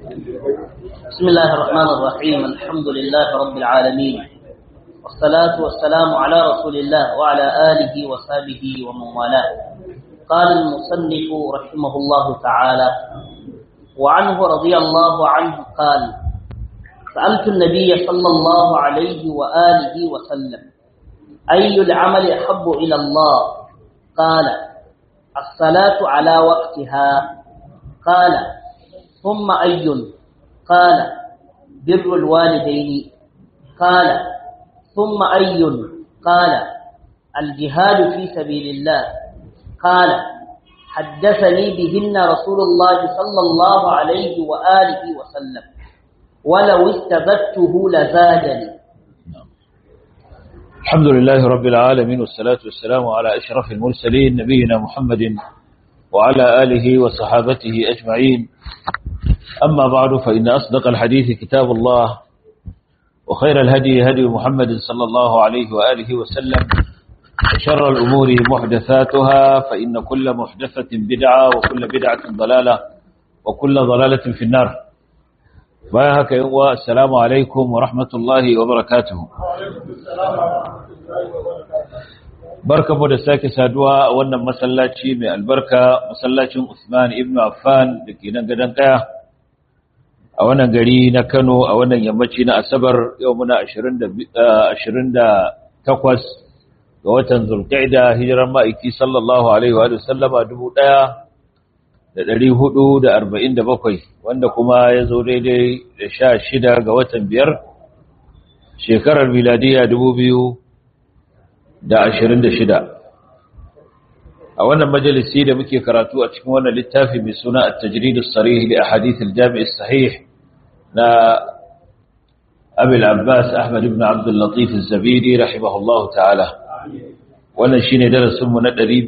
بسم الله الرحمن الرحيم الحمد لله رب العالمين والصلاة والسلام على رسول الله وعلى آله وصحبه ومن والاه قال المصنف رحمه الله تعالى وعنه رضي الله عنه قال سألت النبي صلى الله عليه وآله وسلم أي العمل أحب إلى الله قال الصلاة على وقتها قال ثم أي قال بر الوالدين قال ثم أي قال الجهاد في سبيل الله قال حدثني بهن رسول الله صلى الله عليه وآله وسلم ولو استزدته لزادني الحمد لله رب العالمين والصلاة والسلام على أشرف المرسلين نبينا محمد وعلى آله وصحابته أجمعين أما بعد فإن أصدق الحديث كتاب الله وخير الهدي هدي محمد صلى الله عليه وآله وسلم وشر الأمور محدثاتها فإن كل محدثة بدعة وكل بدعة ضلالة وكل ضلالة في النار بايهك يقوى السلام عليكم ورحمة الله وبركاته barka mu da sake saduwa a wannan masallaci mai albarka masallacin Usman ibn Affan da ke nan gadon kaya a wannan gari na Kano a wannan yammaci na Asabar yau muna 28 ga watan Zulqa'da hijiran ma'aiki sallallahu alaihi wa sallama 1447 wanda kuma ya zo daidai da 16 ga watan biyar shekarar miladiya 2026 a wannan majalisi da muke karatu a cikin wannan littafi mai suna at-tajrid as-sarih li ahadith al-jami' as-sahih na Abi al-Abbas Ahmad ibn Abd al-Latif az-Zabidi rahimahullahu ta'ala wannan shine darasin mu na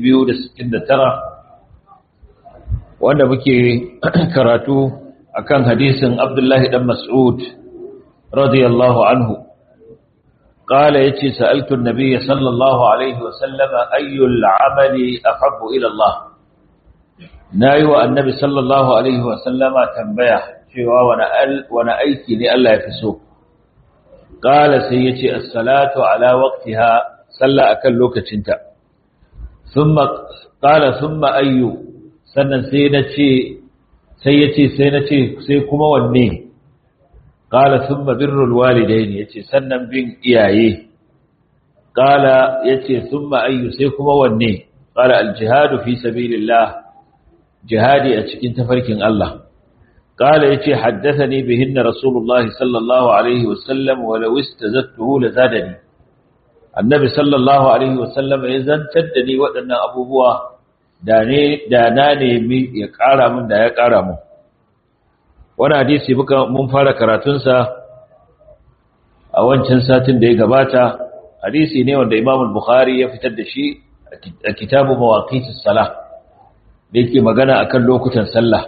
269 wanda muke karatu akan hadisin Abdullah dan Mas'ud radiyallahu anhu قال يتي سألت النبي صلى الله عليه وسلم أي العمل أحب إلى الله نايو النبي صلى الله عليه وسلم تنبيه شوى وانا أيكي لألا يفسو قال سيتي الصلاة على وقتها صلى أكلوك تنتا ثم قال ثم أي سنة سينتي سيتي سينتي سيكما والنيه قال ثم بر الوالدين yace sannan bin iyaye qala yace thumma ayyu sai kuma wanne qala al-jihad fi sabilillah jihadi a cikin tafarkin Allah qala yace haddathani bihinna rasulullah sallallahu alaihi wasallam wa law istazattuhu lazadani annabi sallallahu alaihi wasallam ya zantar da ni waɗannan abubuwa da ne da na nemi ya ƙara min da ya ƙara min wani hadisi muka mun fara karatunsa a wancan satin da ya gabata hadisi ne wanda Imam Bukhari ya fitar da shi a kitabu mawaqitis salah da yake magana akan lokutan sallah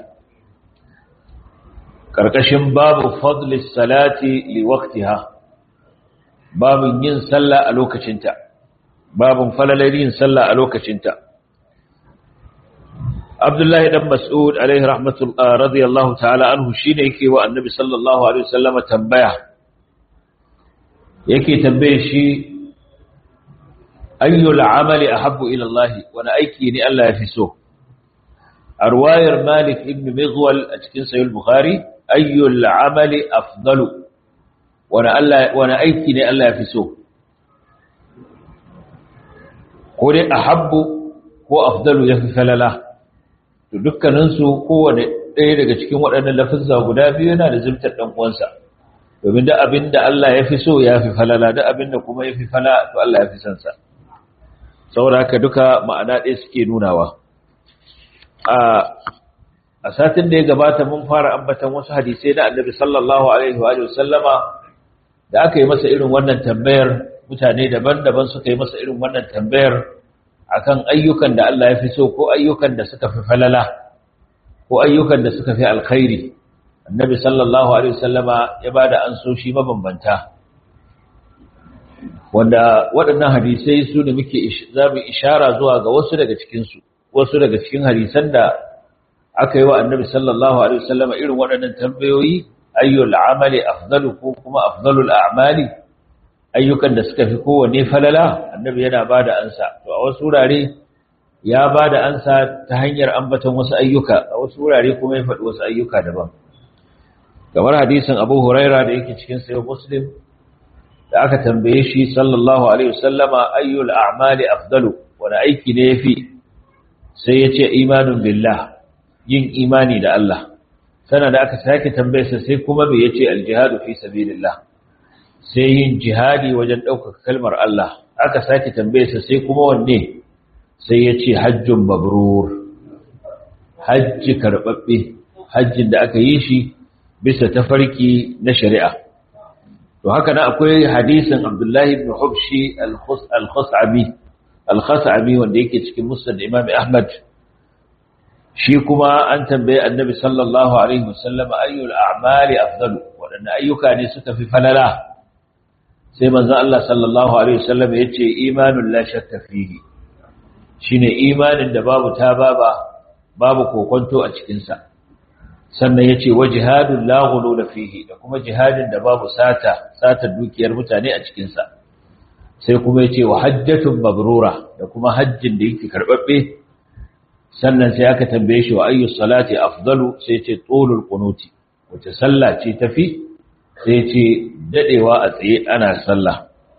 karkashin babu fadlis salati li waqtiha babun yin sallah a lokacinta babun falalar yin sallah a lokacinta Abdullahi dan Mas'ud alaihi rahmatullah radiyallahu ta'ala anhu shine yake wa Annabi sallallahu alaihi wasallam tambaya yake tambaye shi ayyul amali ahabbu ila Allah wani aiki ne Allah ya fi so arwayar Malik ibn Mizwal a cikin Sahih Bukhari ayyul amali afdalu wani Allah wani aiki ne Allah ya fi so ko dai ahabbu ko afdalu ya fi falala to dukkaninsu kowane ɗaya daga cikin waɗannan lafizza guda biyu yana da zimtar ɗan uwansa domin da abin da Allah ya fi so ya fi falala da abin da kuma ya fi fala to Allah ya fi son sa saboda haka duka ma'ana ɗaya suke nunawa a a satin da ya gabata mun fara ambatan wasu hadisai na annabi sallallahu alaihi wa sallama da aka yi masa irin wannan tambayar mutane daban-daban suka yi masa irin wannan tambayar akan ayyukan da Allah ya fi so ko ayyukan da suka fi falala ko ayyukan da suka fi alkhairi annabi sallallahu alaihi wasallama ya bada ansoshi mabambanta wanda waɗannan hadisai su ne muke za mu ishara zuwa ga wasu daga cikin su wasu daga cikin hadisan da aka yi wa annabi sallallahu alaihi wasallam irin waɗannan tambayoyi ayyul amali afdalu ko kuma afdalul a'mali ayyukan da suka fi kowanne falala annabi yana bada ansa to a wasu wurare ya bada ansa ta hanyar ambaton wasu ayyuka a wasu wurare kuma ya faɗi wasu ayyuka daban kamar hadisin Abu Huraira da yake cikin sahih Muslim da aka tambaye shi sallallahu alaihi wasallama ayyul a'mali afdalu wani aiki ne yafi sai yace imanun billah yin imani da Allah sana da aka sake tambayarsa sai kuma me yace aljihadu fi sabilillah sai yin jihadi wajen ɗaukaka kalmar Allah aka sake tambayarsa sai kuma wanne sai yace hajjun mabrur hajji karbabbe hajjin da aka yi shi bisa tafarki na shari'a to haka nan akwai hadisin Abdullahi ibn Hubshi al-Khus'abi al-Khus'abi wanda yake cikin Musnad Imam Ahmad shi kuma an tambaye Annabi sallallahu alaihi wasallam ayyul a'mali afdalu wadanne ayyuka ne suka fi falala sai manzo Allah sallallahu alaihi wasallam yace imanul la shakka fihi shine imanin da babu tababa babu kokonto a cikin sa sannan ya ce wa jihadun lagulo da fihi da kuma jihadin da babu sata satar dukiyar mutane a cikinsa sai kuma ya ce wa hajjatun mabrura da kuma hajjin da yake karɓaɓɓe sannan sai aka tambaye shi wa ayyus salati afdalu sai ce tsolul kunuti wace sallah ce tafi sai ce dadewa a tsaye ana sallah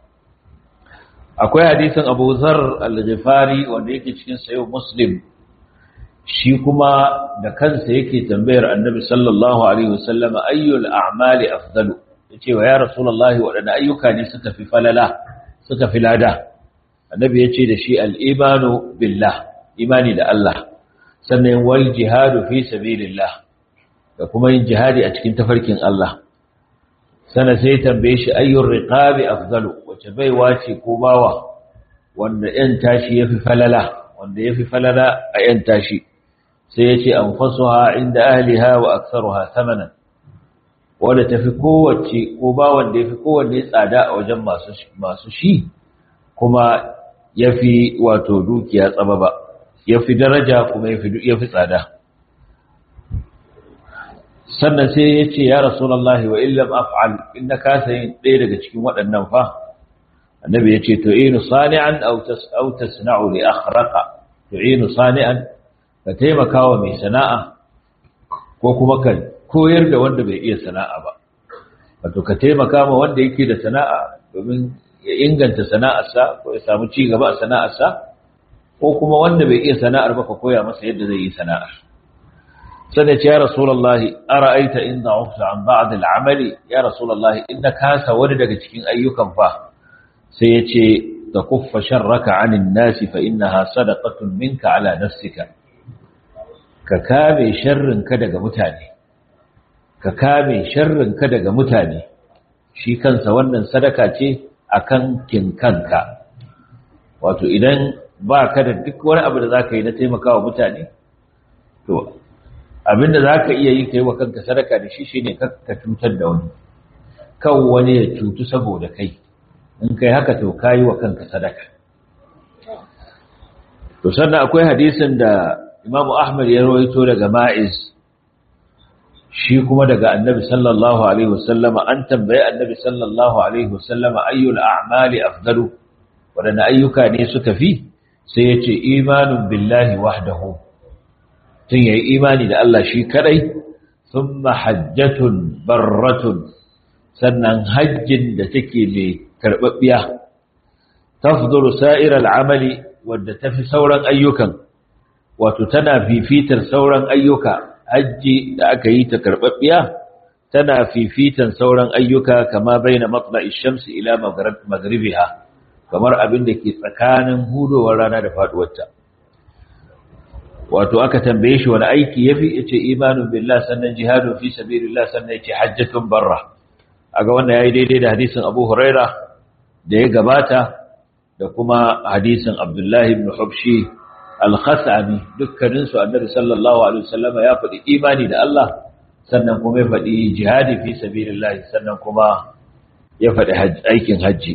akwai hadisin Abu Zar al-Ghifari wanda yake cikin sayo Muslim shi kuma da kansa yake tambayar annabi sallallahu alaihi wasallam ayyul a'mali afdalu yace wa ya rasulullahi wadanne ayyuka ne suka fi falala suka fi lada annabi yace da shi al-imanu billah imani da Allah sannan wal jihadu fi sabilillah da kuma yin jihadi a cikin tafarkin Allah sana sai tambaye shi ayyur riqabi afdalu wace baiwa ce ko bawa wanda yan tashi yafi falala wanda yafi falala a yan tashi sai ya ce an fasuwa inda ahliha wa aksaruha samanan wadda ta fi kowace ko ba wanda ya fi kowanne tsada a wajen masu shi kuma ya fi wato dukiya tsaba ba ya fi daraja kuma ya fi tsada sannan sai ya ce ya rasulallah wa illam af'al inda kasa yin ɗaya daga cikin waɗannan fa annabi ya ce tu'inu sani'an aw tasna'u li akhraqa tu'inu sani'an ka taimaka wa mai sana'a ko kuma ka koyar da wanda bai iya sana'a ba wato ka taimaka ma wanda yake da sana'a domin ya inganta sana'arsa ko ya samu ci gaba a sana'arsa ko kuma wanda bai iya sana'ar ba ka koya masa yadda zai yi sana'ar sai ce ya rasulullahi ara'aita in da'ufta an ba'd al-amali ya rasulullahi in ka kasa wani daga cikin ayyukan fa sai ya ce ta kuffa sharraka 'anil nasi fa innaha sadaqatun minka 'ala nafsika ka kame sharrinka daga mutane ka kame sharrinka daga mutane shi kansa wannan sadaka ce akan kinkanka wato idan ba ka da duk wani abu da za ka yi na taimakawa mutane to abinda za ka iya yi ka yi wa kanka sadaka da shi shi ne ka cutar da wani kan wani ya cutu saboda kai in kai haka to ka yi wa kanka sadaka to sannan akwai hadisin da Imam Ahmad ya rawaito daga Ma'iz shi kuma daga Annabi sallallahu alaihi wasallama an tambaye Annabi sallallahu alaihi wasallama ayyul a'mali afdalu wadanda ayyuka ne suka fi sai yace imanun billahi wahdahu tun yayi imani da Allah shi kadai thumma hajjatun barratun sannan hajjin da take mai karbabbiya tafdulu sa'iral amali wadda tafi sauran ayyukan wato tana fifitar sauran ayyuka hajji da aka yi ta karɓaɓɓiya tana fifitan sauran ayyuka kama baina matla'i shamsi ila maghribiha kamar abin da ke tsakanin hudowar rana da faduwarta wato aka tambaye shi wani aiki yafi yace imanun billah sannan jihadun fi sabilillah sannan yace hajjatun barra aga wannan yayi daidai da hadisin Abu Huraira da ya gabata da kuma hadisin Abdullahi ibn Hubshi al-khasami dukkaninsu annabi sallallahu alaihi wasallam ya faɗi imani da Allah sannan kuma ya faɗi jihadi fi sabilillah sannan kuma ya faɗi aikin haji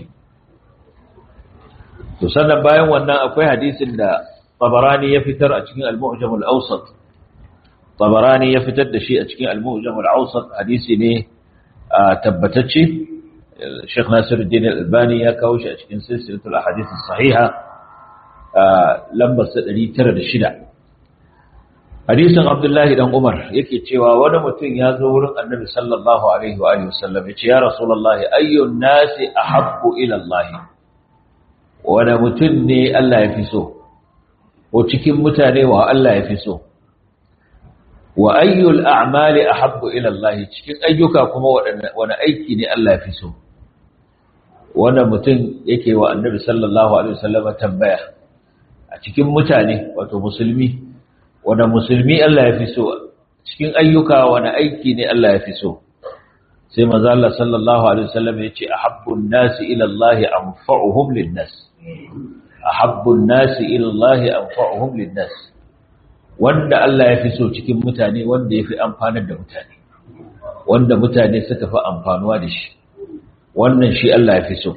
to sannan bayan wannan akwai hadisin da Tabarani ya fitar a cikin al-Mu'jam al-Awsat tabarani ya fitar da shi a cikin al-mu'jam al-awsat hadisi ne tabbatacce Sheikh Nasiruddin Al-Albani ya kawo shi a cikin silsilatul ahadith as-sahiha lambar 906 hadisin Abdullahi dan Umar yake cewa wani mutum ya zo wurin Annabi sallallahu alaihi wa alihi wasallam yace ya Rasulullahi ayyun nasi ahabbu ila Allah wani mutum ne Allah ya fi so ko cikin mutane wa Allah ya fi so wa ayyul a'mali ahabbu ila Allah cikin ayyuka kuma wani aiki ne Allah ya fi so wanda mutum yake wa Annabi sallallahu alaihi wasallam tambaya a cikin mutane wato musulmi wanda musulmi Allah ya fi so cikin ayyuka wani aiki ne Allah ya fi so sai manzo Allah sallallahu alaihi wasallam ya ce ahabbun nasi ila Allah anfa'uhum lin-nas ahabbun nasi ila Allah anfa'uhum lin-nas wanda Allah ya fi so cikin mutane wanda ya fi amfanar da mutane wanda mutane suka fi amfanuwa da shi wannan shi Allah ya fi so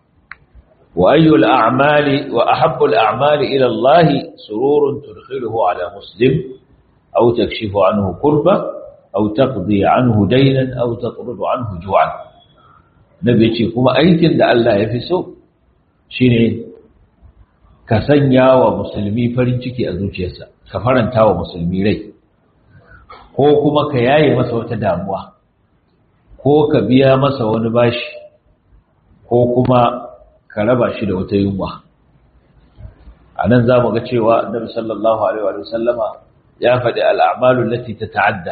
wa ayyul a'mali wa ahabbul a'mali ila Allah sururun tudkhiluhu ala muslim aw takshifu anhu kurba aw taqdi anhu daynan aw taqrudu anhu ju'an nabi ce kuma aikin da Allah ya fi so shine ka sanya wa musulmi farin ciki a zuciyarsa ka faranta wa musulmi rai ko kuma ka yaye masa wata damuwa ko ka biya masa wani bashi ko kuma ka raba shi da wata yunwa a nan za mu ga cewa annabi sallallahu alaihi wa sallama ya faɗi al'amalu lati ta ta'adda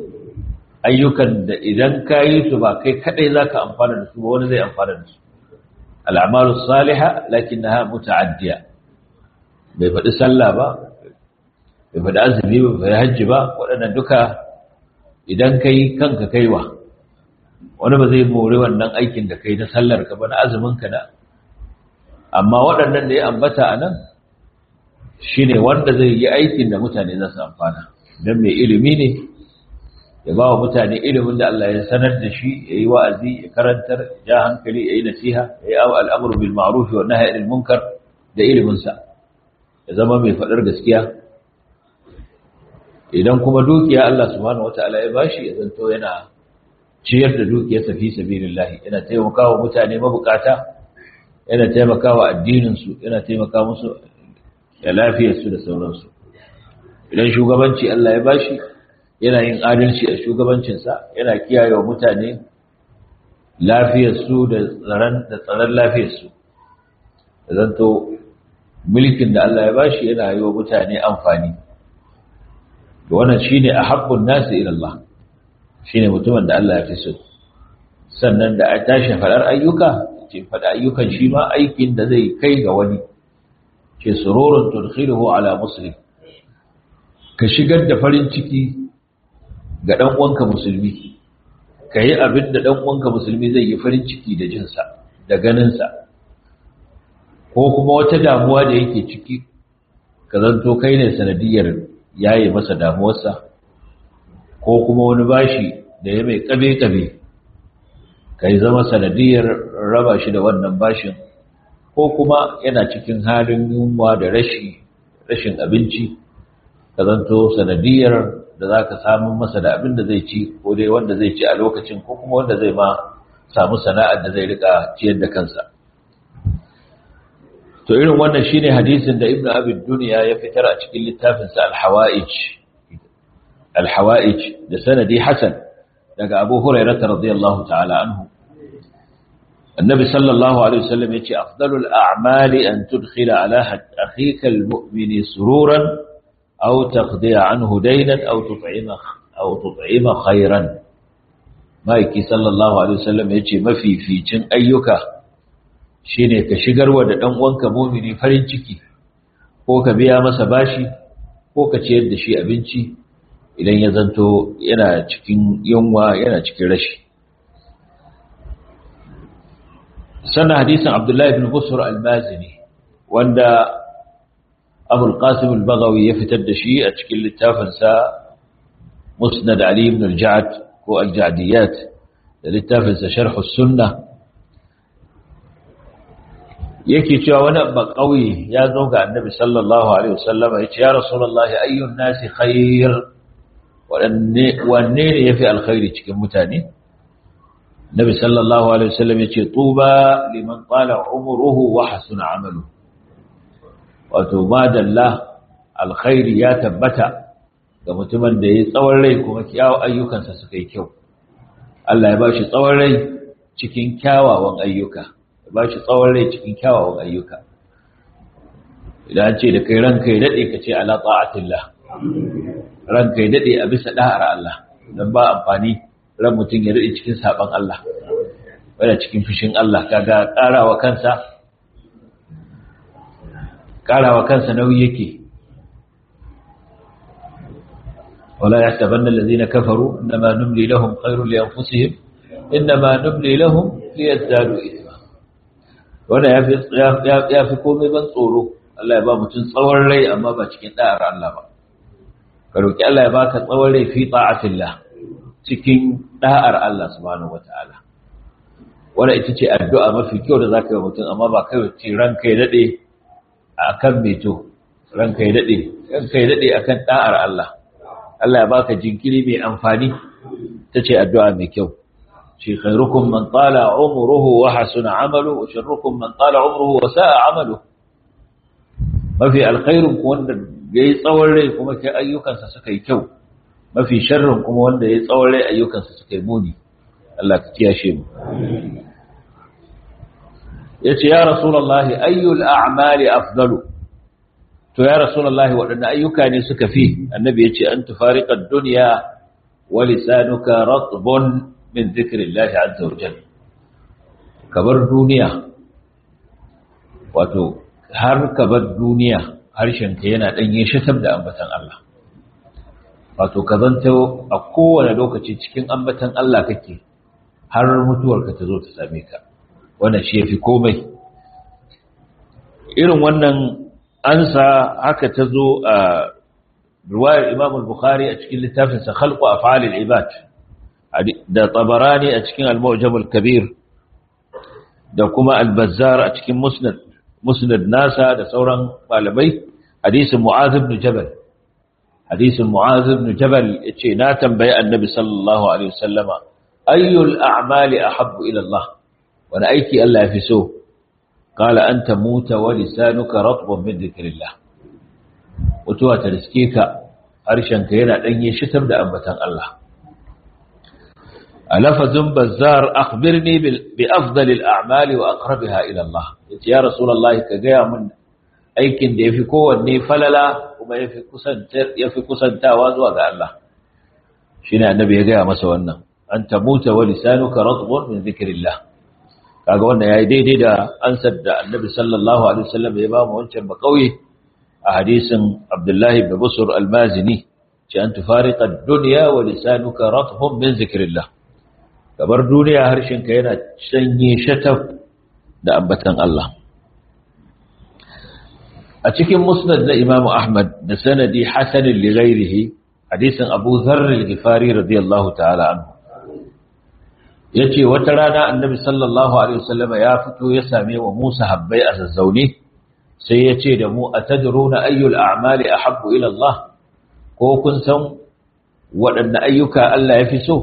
ayyukan da idan ka yi su ba kai kaɗai za ka amfana da su ba wani zai amfana da su al'amalu saliha lakin na muta'addiya bai faɗi sallah ba bai faɗi azumi ba bai hajji ba waɗannan duka idan ka yi kanka kaiwa wani ba zai more wannan aikin da kai na sallar ka ba na azumin ka na amma waɗannan da ya ambata a nan shi ne wanda zai yi aikin da mutane za su amfana don mai ilimi ne ya ba wa mutane ilimin da Allah ya sanar da shi ya yi wa'azi ya karantar ja hankali ya yi nasiha ya yi al'amuru bil ma'ruf wa nahy anil munkar da iliminsa ya zama mai faɗar gaskiya idan kuma dukiya Allah subhanahu wata'ala ya bashi ya zanto yana ciyar da dukiyarsa fi sabilillahi yana taimakawa mutane mabukata yana taimakawa addininsu yana taimaka musu da lafiyarsu da sauransu idan shugabanci Allah ya bashi yana yin adalci a shugabancinsa yana kiyaye wa mutane lafiyarsu da tsaron da tsaron lafiyarsu da zanto mulkin da Allah ya bashi yana yi wa mutane amfani to wannan shine ahabbun nasi ila Allah shine mutumin da Allah ya fi so sannan da a tashi fadar ayyuka ce fada ayyukan shi ma aikin da zai kai ga wani ce sururun tudkhiluhu ala muslim ka shigar da farin ciki ga dan uwanka musulmi kai abin da dan uwanka musulmi zai yi farin ciki da jinsa da ganinsa ko kuma wata damuwa da yake ciki ka zanto kai ne sanadiyar yaye masa damuwarsa ko kuma wani bashi da ya mai kabe-kabe kai zama sanadiyar raba shi da wannan bashin ko kuma yana cikin halin yunwa da rashi rashin abinci ka zanto sanadiyar da za ka samu masa da abin da zai ci ko dai wanda zai ci a lokacin ko kuma wanda zai ma samu sana'ar da zai rika ciyar da kansa to irin wannan shine hadisin da ibnu abi dunya ya fitar a cikin littafinsa al-hawaij al-hawaij da sanadi hasan daga abu hurairah radiyallahu ta'ala anhu النبي صلى الله عليه وسلم يقول أفضل الأعمال أن تدخل على أخيك المؤمن سرورا أو تقضي عنه دينا أو تطعم, أو تطعم خيرا ما يكي صلى الله عليه وسلم يقول ما في في جن أيك shine ka shigar wa da dan uwanka mu'mini farin ciki ko ka biya masa bashi ko ka ciyar da shi abinci idan ya zanto yana cikin yunwa yana cikin rashi sannan hadisin abdullahi bin busur al-mazini wanda abul qasim al-baghawi ya fitar da shi a cikin littafinsa musnad ali ibn al-ja'd ko al-ja'diyat da littafinsa sharh as-sunnah yake cewa wani ba kauye ya zo ga annabi sallallahu alaihi wasallam ya ce ya rasulullahi ayyun nasi khair wanne ne yafi alkhairi cikin mutane Nabi sallallahu alaihi wasallam yace tuba liman qala umruhu wa hasuna amalu wato madalla alkhairi ya tabbata ga mutumin da yayi tsawon rai kuma kyawun ayyukansa suka yi kyau Allah ya bashi tsawon rai cikin kyawawan ayyuka ya bashi tsawon rai cikin kyawawan ayyuka idan an ce da kai ranka ya dade ka ce ala ta'atillah ranka ya dade a bisa da'ar Allah dan ba amfani ran mutum ya daɗe cikin saɓon Allah wadda cikin fushin Allah kaga ƙarawa kansa ƙarawa kansa nauyi yake wala ya taban da lazina kafaru inma numli lahum khairul li anfusihim inma numli lahum liyazdadu ithma wanda yafi yafi komai ban tsoro Allah ya ba mutum tsawon rai amma ba cikin da'ar Allah ba ka roki Allah ya baka tsawon rai fi ta'atillah cikin da'ar Allah subhanahu wata'ala wanda ita ce addu'a mafi kyau da zaka yi mutum amma ba kai ce ranka ya dade akan meto ranka ya dade ranka ya dade akan da'ar Allah Allah ya baka jinkiri mai amfani tace addu'a mai kyau shi khairukum man tala umruhu wa hasuna amalu wa sharrukum man tala umruhu wa sa'a amalu mafi alkhairun wanda yayi tsawon rai kuma kai ayyukansa suka yi kyau mafi sharrin kuma wanda ya tsawon rai ayyukansa suka yi muni Allah ka kiyashe mu yace ya rasulullahi ayyul a'mali afdalu to ya rasulullahi wadanne ayyuka ne suka fi annabi yace an tufariqa ad-dunya wa lisanuka ratbun min dhikrillahi azza wa jalla kabar duniya wato har kabar duniya harshenka yana danye shatab da ambatan Allah wato ka zanto a kowane lokaci cikin ambatan Allah kake har mutuwarka ta zo ta same ka wannan shi yafi komai irin wannan ansa haka ta zo a riwayar Imam al-Bukhari a cikin littafin sa Khalqu Af'al al-Ibad da Tabarani a cikin Al-Mu'jam al-Kabir da kuma Al-Bazzar a cikin Musnad Musnad nasa da sauran malamai hadisin Mu'adh ibn Jabal hadisin Mu'az ibn Jabal yace na tambayi Annabi sallallahu alaihi wasallama ayyul a'mali ahabbu ila Allah wani aiki Allah yafi so qala anta muta wa lisanuka ratbun min dhikrillah mutuwa ta riske ka harshenka yana danye shitar da ambatan Allah alafazun bazzar akhbirni bi afdalil a'mali wa aqrabiha ila Allah yace ya rasulullahi ka ga mun aikin da yafi kowanne falala kuma ya fi kusantawa zuwa ga Allah shi ne annabi ya gaya masa wannan an tamuta wa lisanuka ratbun min zikrillah kaga wannan yayi daidai da ansar da annabi sallallahu alaihi wasallam ya ba mu wancan ba kauye a hadisin Abdullah ibn Busr al-Mazini ce an tufariqa ad-dunya wa lisanuka ratbun min zikrillah kabar duniya harshenka yana sanye shataf da ambatan Allah a cikin musnad na Imam Ahmad da sanadi hasan li ghairihi hadisin Abu Dharr al-Ghifari radiyallahu ta'ala anhu yace wata rana Annabi sallallahu alaihi wasallam ya fito ya same wa Musa habbai a zazzaune sai yace da mu atadruna ayyul a'mali ahabbu ila Allah ko kun san waɗanne ayyuka Allah ya fi so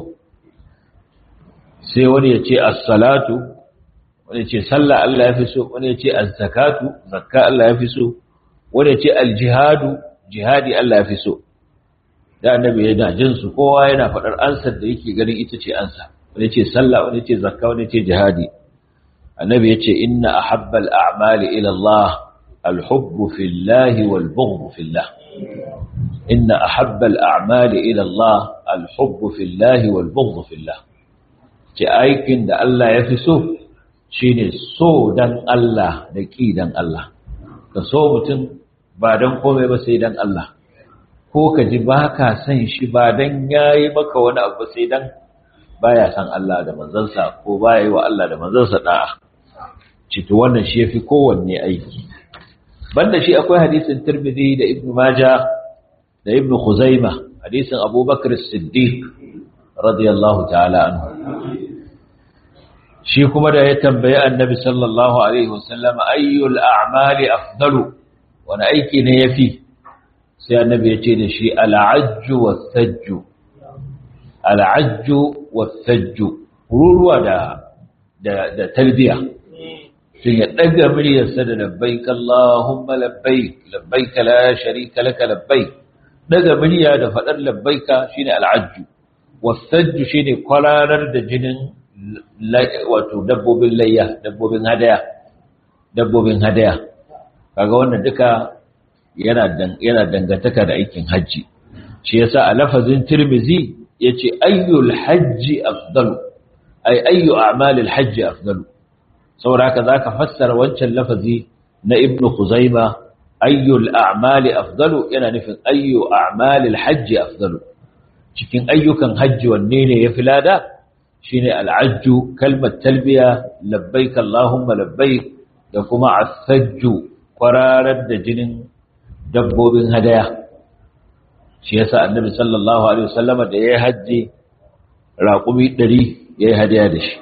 sai wani yace as-salatu wani yace sallah Allah ya fi so wani yace az-zakatu zakka Allah ya fi so wanda ce aljihadu jihadi Allah ya fi so da annabi yana jin su kowa yana faɗar ansar da yake ganin ita ce ansa wanda ce sallah wanda ce zakka wanda ce jihadi annabi yace inna ahabbal a'mali ila Allah alhubbu fillahi wal bughdu fillah inna ahabbal a'mali ila Allah alhubbu fillahi wal bughdu fillah ce aikin da Allah ya fi so shine so dan Allah da ki dan Allah ka so mutum ba don komai ba sai don Allah ko ka ji ba ka san shi ba don ya yi maka wani abu sai don ba ya san Allah da manzansa ko ba ya yi wa Allah da manzansa ɗa'a cito wannan shi ya fi kowanne aiki banda shi akwai hadisin turmidi da ibn maja da ibn khuzaima hadisin abubakar siddiq radiyallahu ta'ala anhu shi kuma da ya tambayi annabi sallallahu alaihi wasallam ayyul a'mali afdalu wani aiki ne yafi sai annabi ya ce da shi al'ajju was-sajju al'ajju wasajju ruruwa da da da talbiya sun ya daga muryarsa da labbaik Allahumma labbaik labbaik la sharika laka labbaik daga murya da fadar labbaika shine al'ajju wasajju shine kwararar da jinin wato dabbobin layya dabbobin hadaya dabbobin hadaya kaga wannan duka yana yana dangantaka da aikin haji shi yasa a lafazin tirmizi yace ayyul hajji afdalu ay ayyu a'malil hajji afdalu saboda haka zaka fassara wancan lafazi na ibn khuzaima ayyul a'mali afdalu yana nufin ayyu a'malil hajji afdalu cikin ayyukan hajji wanne ne yafi lada shine al'ajju kalmar talbiya labbaik allahumma labbaik da kuma as-sajju kwararar da jinin dabbobin hadaya shi yasa annabi sallallahu alaihi wasallama da yayi haji raqumi 100 yayi hadaya da shi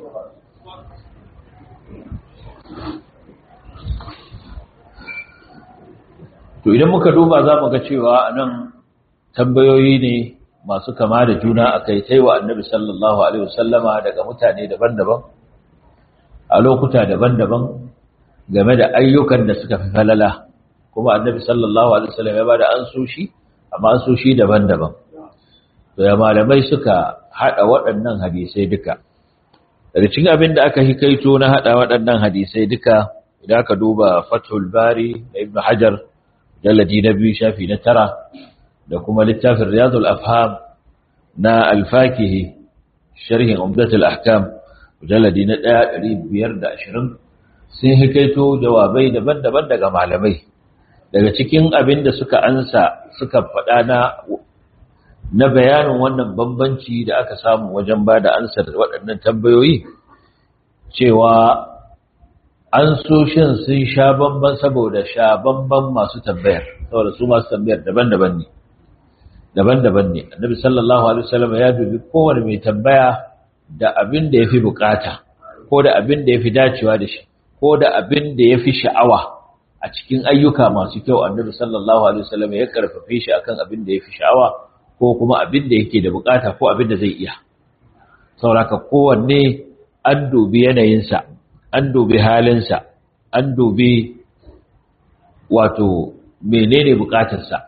to idan muka duba za mu ga cewa anan tambayoyi ne masu kama da juna akai taiwa annabi sallallahu alaihi wasallama daga mutane daban-daban a lokuta daban-daban game da ayyukan da suka fi falala kuma annabi sallallahu alaihi wasallam ya bada ansoshi amma ansoshi daban-daban to ya malamai suka hada waɗannan hadisai duka daga cikin abin da aka hikaito na hada waɗannan hadisai duka idan aka duba Fathul Bari da Ibn Hajar jalladi na biyu shafi na tara da kuma littafin Riyadul Afham na Al-Fakihi sharhin Umdatul Ahkam mujalladi na 1520 sun hikaito jawabai daban-daban daga malamai daga cikin abin da suka ansa suka faɗa na na bayanin wannan bambanci da aka samu wajen ba da ansar waɗannan tambayoyi cewa an so shin sun sha bamban saboda sha bamban masu tambayar saboda su masu tambayar daban-daban ne daban-daban ne annabi sallallahu alaihi wasallam ya dubi kowane mai tambaya da abin da yafi bukata ko da abin da yafi dacewa da shi ko da abin da yafi sha'awa a cikin ayyuka masu kyau annabi sallallahu alaihi wasallam ya karfafe shi akan abin da yafi sha'awa ko kuma abin da yake da bukata ko abin da zai iya sauraka kowanne an dubi yanayinsa an dubi halinsa an dubi wato menene bukatarsa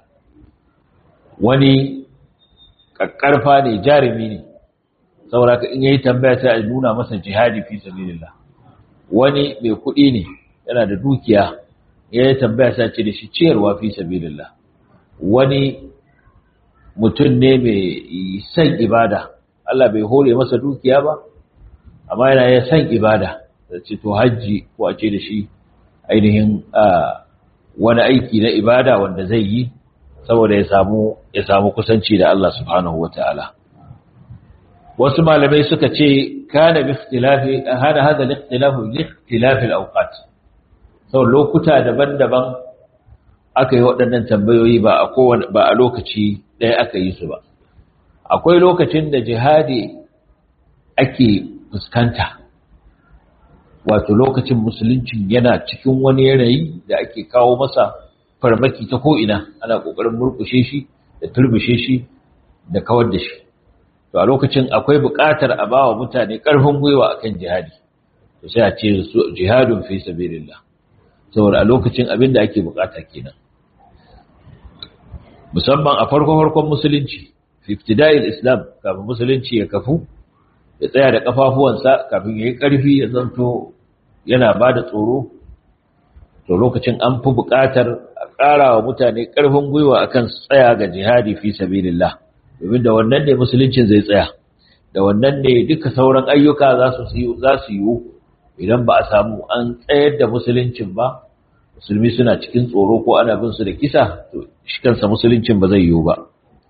wani kakkarfa ne jarumi ne sauraka in yayi tambaya sai a nuna masa jihadi fi sabilillah wani mai kuɗi ne yana da dukiya ya tambaya sai ce da shi ciyarwa fi sabilillah wani mutum ne mai san ibada Allah bai hore masa dukiya ba amma yana yin san ibada da ce to hajji ko a ce da shi ainihin wani aiki na ibada wanda zai yi saboda ya samu ya samu kusanci da Allah subhanahu wataala wasu malamai suka ce kana bi ikhtilafi hada hada al-ikhtilafu li ikhtilafi al-awqat sau lokuta daban-daban aka yi waɗannan tambayoyi ba a kowane ba a lokaci ɗaya aka yi su ba akwai lokacin da jihadi ake fuskanta wato lokacin musulunci yana cikin wani yanayi da ake kawo masa farmaki ta ko'ina ana ƙoƙarin murƙushe shi da turbushe shi da kawar da shi to a lokacin akwai buƙatar a ba wa mutane ƙarfin gwiwa akan jihadi to sai a ce jihadun fi sabilillah saboda a lokacin abin da ake bukata kenan musamman a farko-farkon musulunci fiftida'il islam kafin musulunci ya kafu ya tsaya da kafafuwansa kafin ya yi ƙarfi ya zanto yana ba da tsoro to lokacin an fi buƙatar a ƙara wa mutane ƙarfin gwiwa akan tsaya ga jihadi fi sabilillah domin da wannan ne musuluncin zai tsaya da wannan ne duka sauran ayyuka za su yiwu idan ba a samu an tsayar da musuluncin ba musulmi suna cikin tsoro ko ana bin su da kisa to shi kansa musuluncin ba zai yiwu ba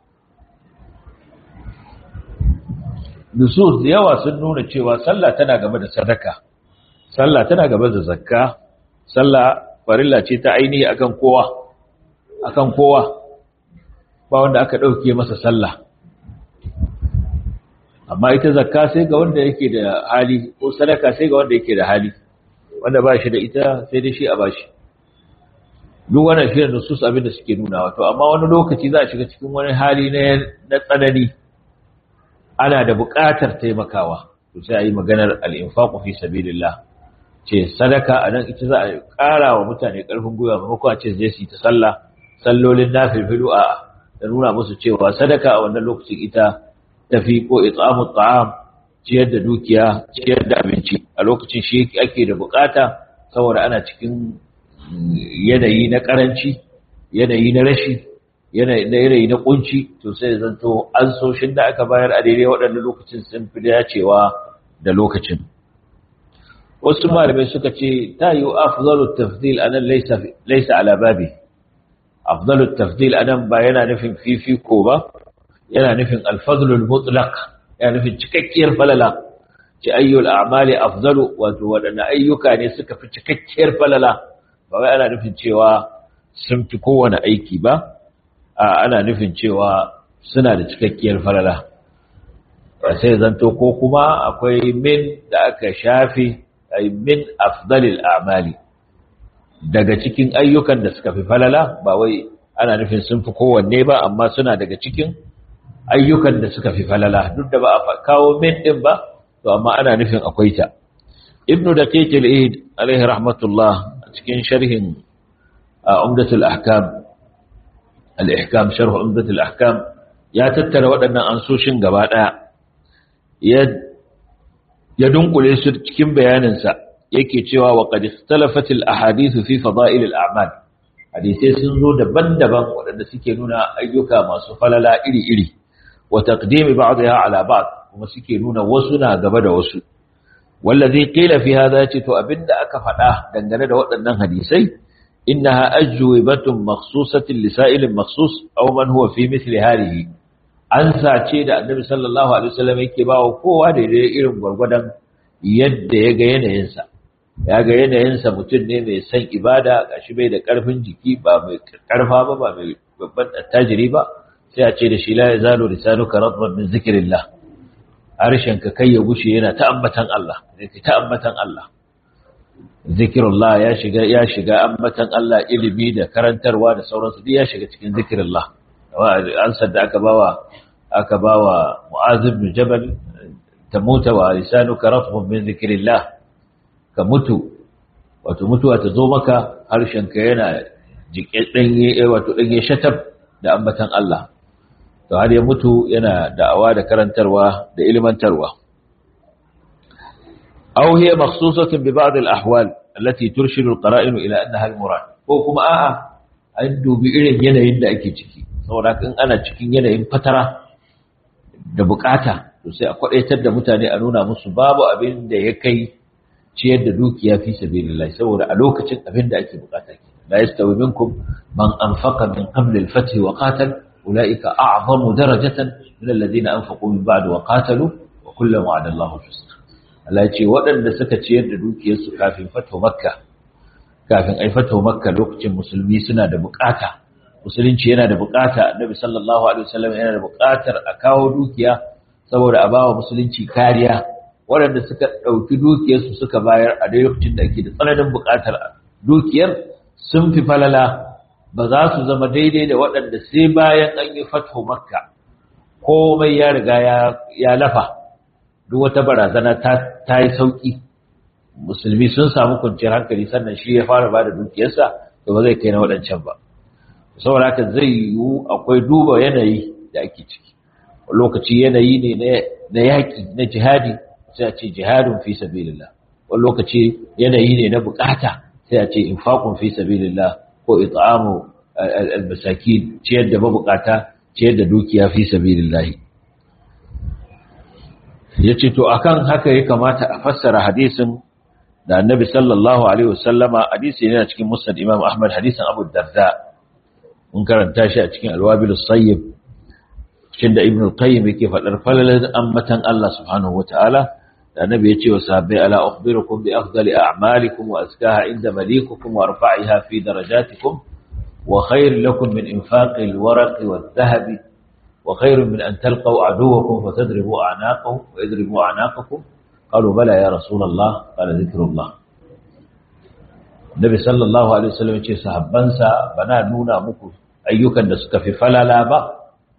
nusus da yawa sun nuna cewa sallah tana gaba da sadaka sallah tana gaba da zakka sallah farilla ce ta ainihi akan kowa akan kowa ba wanda aka dauke masa sallah amma ita zakka sai ga wanda yake da hali ko sadaka sai ga wanda yake da hali wanda ba shi da ita sai dai shi a bashi duk wannan shi da nusus abin da suke nuna wato amma wani lokaci za a shiga cikin wani hali na na tsanani ana da buƙatar taimakawa to sai a yi maganar al-infaqu fi sabilillah ce sadaka a nan ita za a ƙara wa mutane ƙarfin gwiwa maimakon a ce zai su yi ta sallah sallolin na filfilu a da nuna musu cewa sadaka a wannan lokacin ita tafi ko itsamu ta'am ciyar da dukiya ciyar da abinci a lokacin shi ake da bukata saboda ana cikin yanayi na karanci yanayi na rashi yanayi na kunci to sai zanto an soshin da aka bayar a daidai waɗannan lokacin sun fi dacewa da lokacin wasu malamai suka ce ta yi afzalu tafdil anan laysa laysa ala babi afzalu tafdil anan ba yana nufin fifiko ba yana nufin alfadlul mutlaq yana nufin cikakkiyar falala ci ayyul a'mali afzalu wato wadanne ayyuka ne suka fi cikakkiyar falala ba wai ana nufin cewa sun fi kowane aiki ba a ana nufin cewa suna da cikakkiyar falala sai zanto ko kuma akwai min da aka shafi ay min afdalil a'mali daga cikin ayyukan da suka fi falala ba wai ana nufin sun fi kowanne ba amma suna daga cikin ayyukan da suka fi falala duk da ba a kawo min din ba to amma ana nufin akwai ta ibnu daqiq al-eid alaihi rahmatullah cikin sharhin umdatul ahkam al-ihkam sharh umdatul ahkam ya tattara waɗannan ansoshin gaba daya ya ya dunkule su cikin bayaninsa yake cewa wa qad ikhtalafat al-ahadith fi fada'il al-a'mal hadisai sun zo daban-daban waɗanda suke nuna ayyuka masu falala iri-iri wa taqdimi ba'dha ala ba'd kuma suke nuna wasu na gaba da wasu wallazi qila fi hadha ce to abinda aka faɗa dangane da waɗannan hadisai innaha ajwibatun makhsusatin li sa'ilin makhsus aw man huwa fi mithli hadhihi an sace da annabi sallallahu alaihi wasallam yake bawa kowa da irin gwargwadon yadda ya ga yanayinsa ya ga yanayinsa mutum ne mai son ibada gashi bai da karfin jiki ba mai karfa ba ba mai babban attajiri ba sai a ce da shi la yazalu lisanuka radban min zikrillah harshen ka kai ya gushe yana ta ambatan Allah yake ta ambatan Allah zikrullah ya shiga ya shiga ambatan Allah ilimi da karantarwa da sauransu duk ya shiga cikin zikrullah ansar da aka bawa aka bawa Mu'adh ibn Jabal tamuta wa lisanuka ratbun min zikrillah ka mutu wato mutuwa ta zo maka harshenka yana jike danye wato danye shatab da ambatan Allah to har ya mutu yana da'awa da karantarwa da ilmantarwa aw hiya makhsusatun bi ba'd al-ahwal allati turshidu al-qara'in ila annaha al-murad ko kuma a'a an dubi irin yanayin da ake ciki saboda in ana cikin yanayin fatara da bukata to sai a kwadaitar da mutane a nuna musu babu abin da ya kai ciyar da dukiya fi sabilillah saboda a lokacin abin da ake bukata ke la yastawi minkum man anfaqa min qabl al-fath wa qatal ulaika a'zamu darajatan min alladhina anfaqu min ba'd wa qatalu wa kullu wa'ada Allahu husna Allah ya ce waɗanda suka ciyar da dukiyarsu kafin fato makka kafin ai fato makka lokacin musulmi suna da bukata musulunci yana da bukata annabi sallallahu alaihi wasallam yana da bukatar a kawo dukiya saboda a bawa musulunci kariya waɗanda suka ɗauki dukiyarsu suka bayar a dai lokacin da ake da tsananin bukatar dukiyar sun fi falala ba za su zama daidai da waɗanda sai bayan an yi fatho makka komai ya riga ya lafa duk wata barazana ta yi sauƙi musulmi sun samu kwanciyar hankali sannan shi ya fara ba da dukiyarsa da ba zai kai na waɗancan ba saboda haka zai yiwu akwai duba yanayi da ake ciki lokaci yanayi ne na yaƙi na jihadi sai a ce jihadun fi sabilillah wani lokaci yanayi ne na bukata sai a ce infaqun fi sabilillah ko it'amu al-masakin ciyar da mabukata ciyar da dukiya fi sabilillah yace to akan haka ya kamata a fassara hadisin da annabi sallallahu alaihi wasallama hadisi ne a cikin musnad imam ahmad hadisin abu darda mun karanta shi a cikin alwabil sayyib cikin da ibn al-qayyim yake fadar falalan ammatan Allah subhanahu wataala da annabi ya ce wa sahabbai ala ukhbirukum bi afdali a'malikum wa azkaha inda malikukum wa arfa'iha fi darajatikum wa khayr lakum min infaqi al-waraqi wadh-dhahabi wa khayr min an talqaw aduwakum fatadribu a'naqahum wa yadribu a'naqakum qalu bala ya rasul Allah qala dhikrullah Nabi sallallahu alaihi wasallam ya ce sahabbansa bana nuna muku ayyukan da suka fi falala ba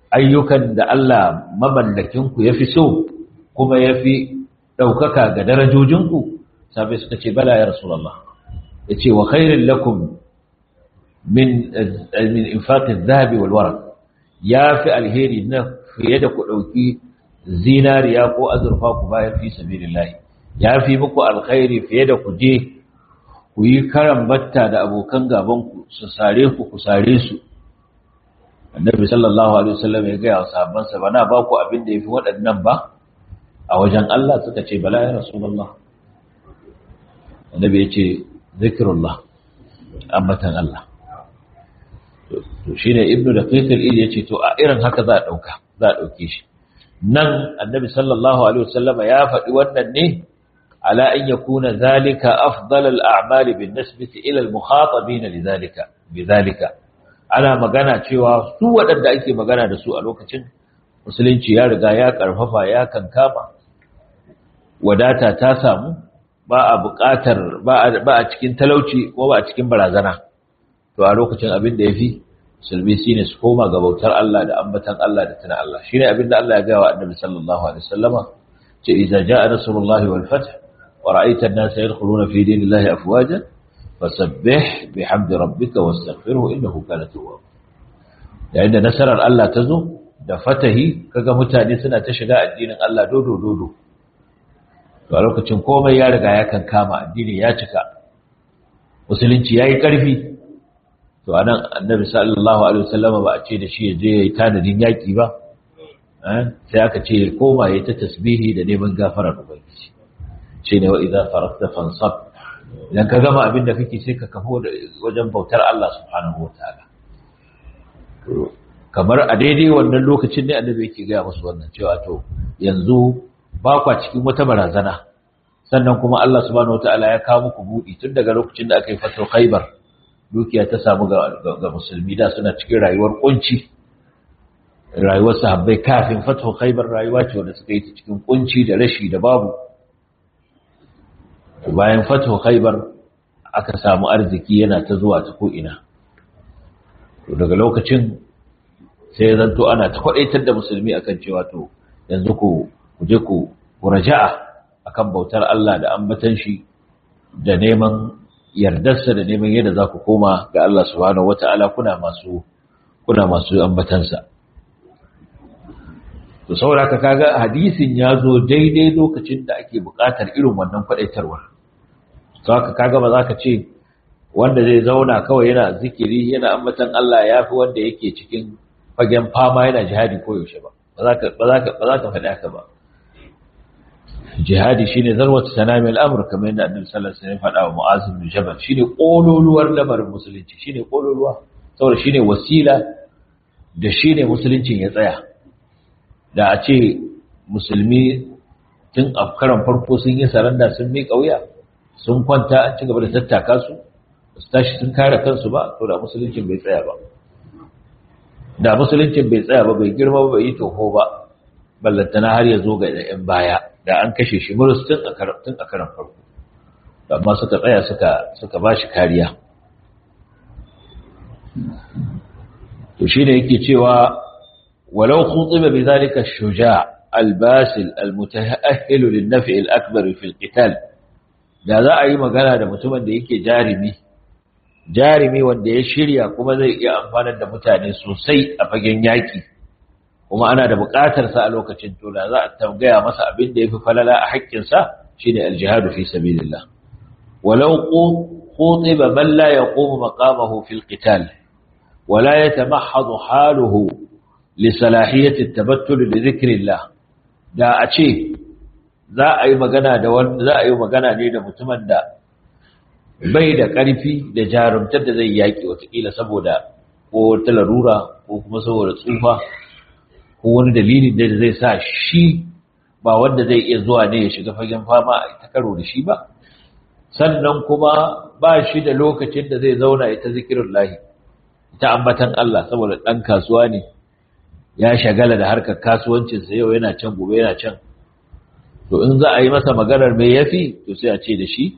ayyukan da Allah mamallakinku ya fi so kuma ya fi ɗaukaka ga darajojinku sabai suka ce bala ya rasulallah ya ce wa khairin lakum min infaƙin zahabi walwara ya fi alheri na fiye da ku ɗauki zinariya ko azurfa ku bayan fi sabilillahi ya fi muku alkhairi fiye da ku je ku yi karan batta da abokan gabanku su sare ku ku sare su annabi sallallahu alaihi wasallam ya gaya wa sahabbansa ba na ba ku abin da yafi waɗannan ba a wajen Allah suka ce bala ya rasulullah annabi ya ce zikrullah ambatan Allah to shine ibnu daqiq al-id ya ce to a irin haka za a dauka za a dauke shi nan annabi sallallahu alaihi wasallam ya faɗi wannan ne ala an yakuna zalika afdal al-a'mal bin nisbati ila al-mukhatabin lidhalika bidhalika ana magana cewa su waɗanda ake magana da su a lokacin musulunci ya riga ya karfafa ya kankama wadata ta samu ba a buƙatar ba a cikin talauci ko ba a cikin barazana to a lokacin abin da yafi musulmi shine su koma ga bautar Allah da ambatan Allah da tana Allah shine abin da Allah ya ga wa Annabi sallallahu alaihi wasallama ce idza jaa nasrullahi wal fath wa ra'aita an-nasa yadkhuluna fi dinillahi afwaja fasabbih bihamdi rabbika wastaghfirhu innahu kana tawwab yayin da nasarar Allah ta zo da fatahi kaga mutane suna ta shiga addinin Allah dodo dodo to a lokacin komai ya riga ya kankama addini ya cika musulunci yayi karfi to anan annabi sallallahu alaihi wasallam ba a ce da shi je yayi tanadin yaki ba sai aka ce koma yayi ta tasbihi da neman gafarar ubangiji shine wa idza faragta fansab idan ka gama abin da kake sai ka kafo wajen bautar Allah subhanahu wataala kamar a daidai wannan lokacin ne annabi yake gaya musu wannan cewa to yanzu ba kwa cikin wata barazana sannan kuma Allah subhanahu wataala ya kawo muku budi tun daga lokacin da aka yi fatar Khaibar dukiya ta samu ga musulmi da suna cikin rayuwar kunci rayuwar sahabbai kafin fatu Khaibar rayuwa ce wanda suka yi ta cikin kunci da rashi da babu bayan fatu Khaibar aka samu arziki yana ta zuwa ta ko ina to daga lokacin sai zanto ana ta kwadaitar da musulmi akan cewa to yanzu ku je ku raja'a akan bautar Allah da ambatan shi da neman yardarsa da neman yadda za ku koma ga Allah subhanahu wata'ala kuna masu kuna masu ambatansa to saboda ka kaga hadisin ya zo daidai lokacin da ake buƙatar irin wannan kwadaitarwar to haka kaga ba za ka ce wanda zai zauna kawai yana zikiri yana ambatan Allah yafi wanda yake cikin fagen fama yana jihadi koyaushe ba ba za ka faɗi haka ba jihadi shine zarwatu sanami al'amur kamar yadda annabi sallallahu alaihi wasallam faɗa wa mu'az bin jabal shine kololuwar lamarin musulunci shine kololuwa saboda shine wasila da shine musuluncin ya tsaya da a ce musulmi tun a karan farko sun yi saranda sun miƙa wuya sun kwanta an ci gaba da tattaka su su tashi sun kare kansu ba to da musuluncin bai tsaya ba da musuluncin bai tsaya ba bai girma ba bai yi toho ba ballantana har ya zo ga ɗayan baya da an kashe shi murus tun a karan farko amma suka tsaya suka suka ba shi kariya to shi ne yake cewa walau khutiba bi zalika shuja albasil almutaahhil lin-naf'i al-akbar fi al-qital da za a yi magana da mutumin da yake jarimi jarimi wanda ya shirya kuma zai iya amfanar da mutane sosai a fagen yaki kuma ana da buƙatar sa a lokacin to da za a tambaya masa abin da yafi falala a haƙƙin sa shine al-jihad fi sabilillah walau khutiba man la yaqumu maqamahu fi al-qital ولا يتمحض حاله لصلاحية التبتل لذكر الله da a ce za a yi magana da wanda za a yi magana ne da mutumin da bai da ƙarfi da jarumtar da zai yaƙi watakila saboda ko ta larura ko kuma saboda tsufa ko wani dalilin da zai sa shi ba wanda zai iya zuwa ne ya shiga fagen fama a ta karo da shi ba sannan kuma ba shi da lokacin da zai zauna ya ta zikirin lahi ta ambatan Allah saboda ɗan kasuwa ne ya shagala da harkar kasuwancinsa yau yana can gobe yana can to in za a yi masa maganar mai yafi to sai a ce da shi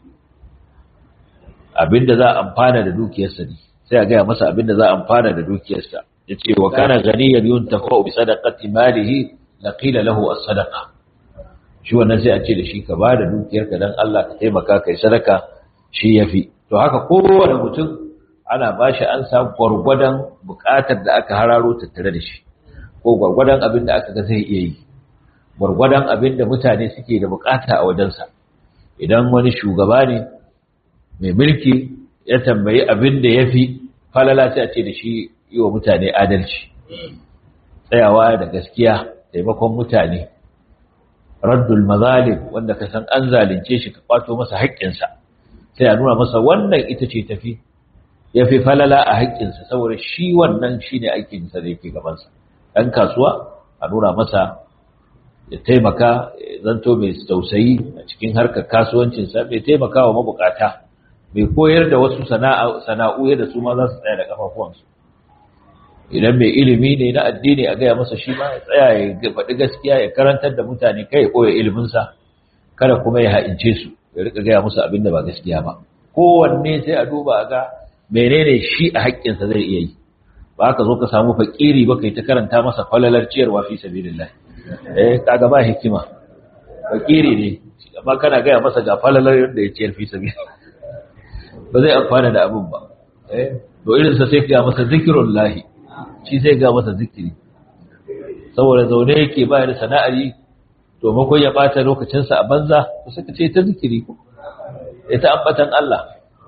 abinda za a amfana da dukiyarsa ne sai a gaya masa abinda za a amfana da dukiyarsa yace wa kana ganiyan yuntafa bi sadaqati malihi laqila lahu as-sadaqa shi wannan sai a ce da shi ka bada dukiyarka dan Allah ka taimaka kai sadaka shi yafi to haka kowane mutum ana bashi an samu gwargwadon bukatar da aka hararo tattare da shi ko gwargwadon abin da aka ga zai iya yi gwargwadon abin da mutane suke da bukata a wajensa idan wani shugaba ne mai mulki ya tambayi abin da ya fi falala sai a ce da shi yi wa mutane adalci tsayawa da gaskiya taimakon mutane raddul mazalim wanda ka san an zalunce shi ka kwato masa haƙƙinsa sai a nuna masa wannan ita ce tafi ya fi falala a haƙƙinsa saboda shi wannan shi ne aikinsa da yake gabansa ɗan kasuwa a nuna masa ya taimaka zanto mai tausayi a cikin harkar kasuwancinsa mai taimaka wa mabukata mai koyar da wasu sana'u yadda su ma za su tsaya da kafafuwansu idan mai ilimi ne na addini a gaya masa shi ma ya tsaya ya faɗi gaskiya ya karantar da mutane kai ya koya iliminsa kada kuma ya ha'ince su ya rika gaya musu abin da ba gaskiya ba kowanne sai a duba a ga menene shi a haƙƙinsa zai iya yi ba ka zo ka samu fakiri ba kai ta karanta masa falalar ciyarwa fi sabilillah eh kaga ba hikima fakiri ne amma kana gaya masa ga falalar yadda ya ciyar fi sabilillah ba zai amfana da abin ba eh to irin sa sai ga masa zikrullahi shi sai ga masa zikiri saboda zaune yake ba da sana'ar yi to makon ya bata lokacinsa a banza to suka ce ta zikiri ko ita ambatan Allah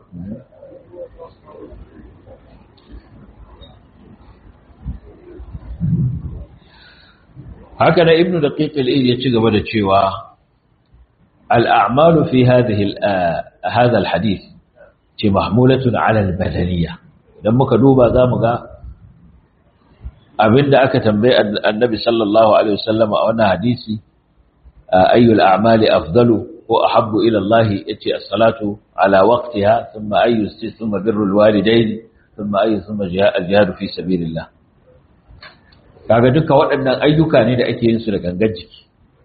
haka na ibnu daqiq al-id ya ci gaba da cewa al-a'malu fi hadhihi hadha al-hadith ce mahmulatun ala al-badaniyya dan muka duba zamu ga abinda aka tambaye annabi sallallahu alaihi wasallam a wannan hadisi ayyul a'mali afdalu ko ahabbu ila Allah yace as-salatu ala waqtiha thumma ayyu thumma birrul walidayn thumma ayyu thumma jihad fi sabilillah kaga duka waɗannan ayyuka ne da ake yin su da gangan jiki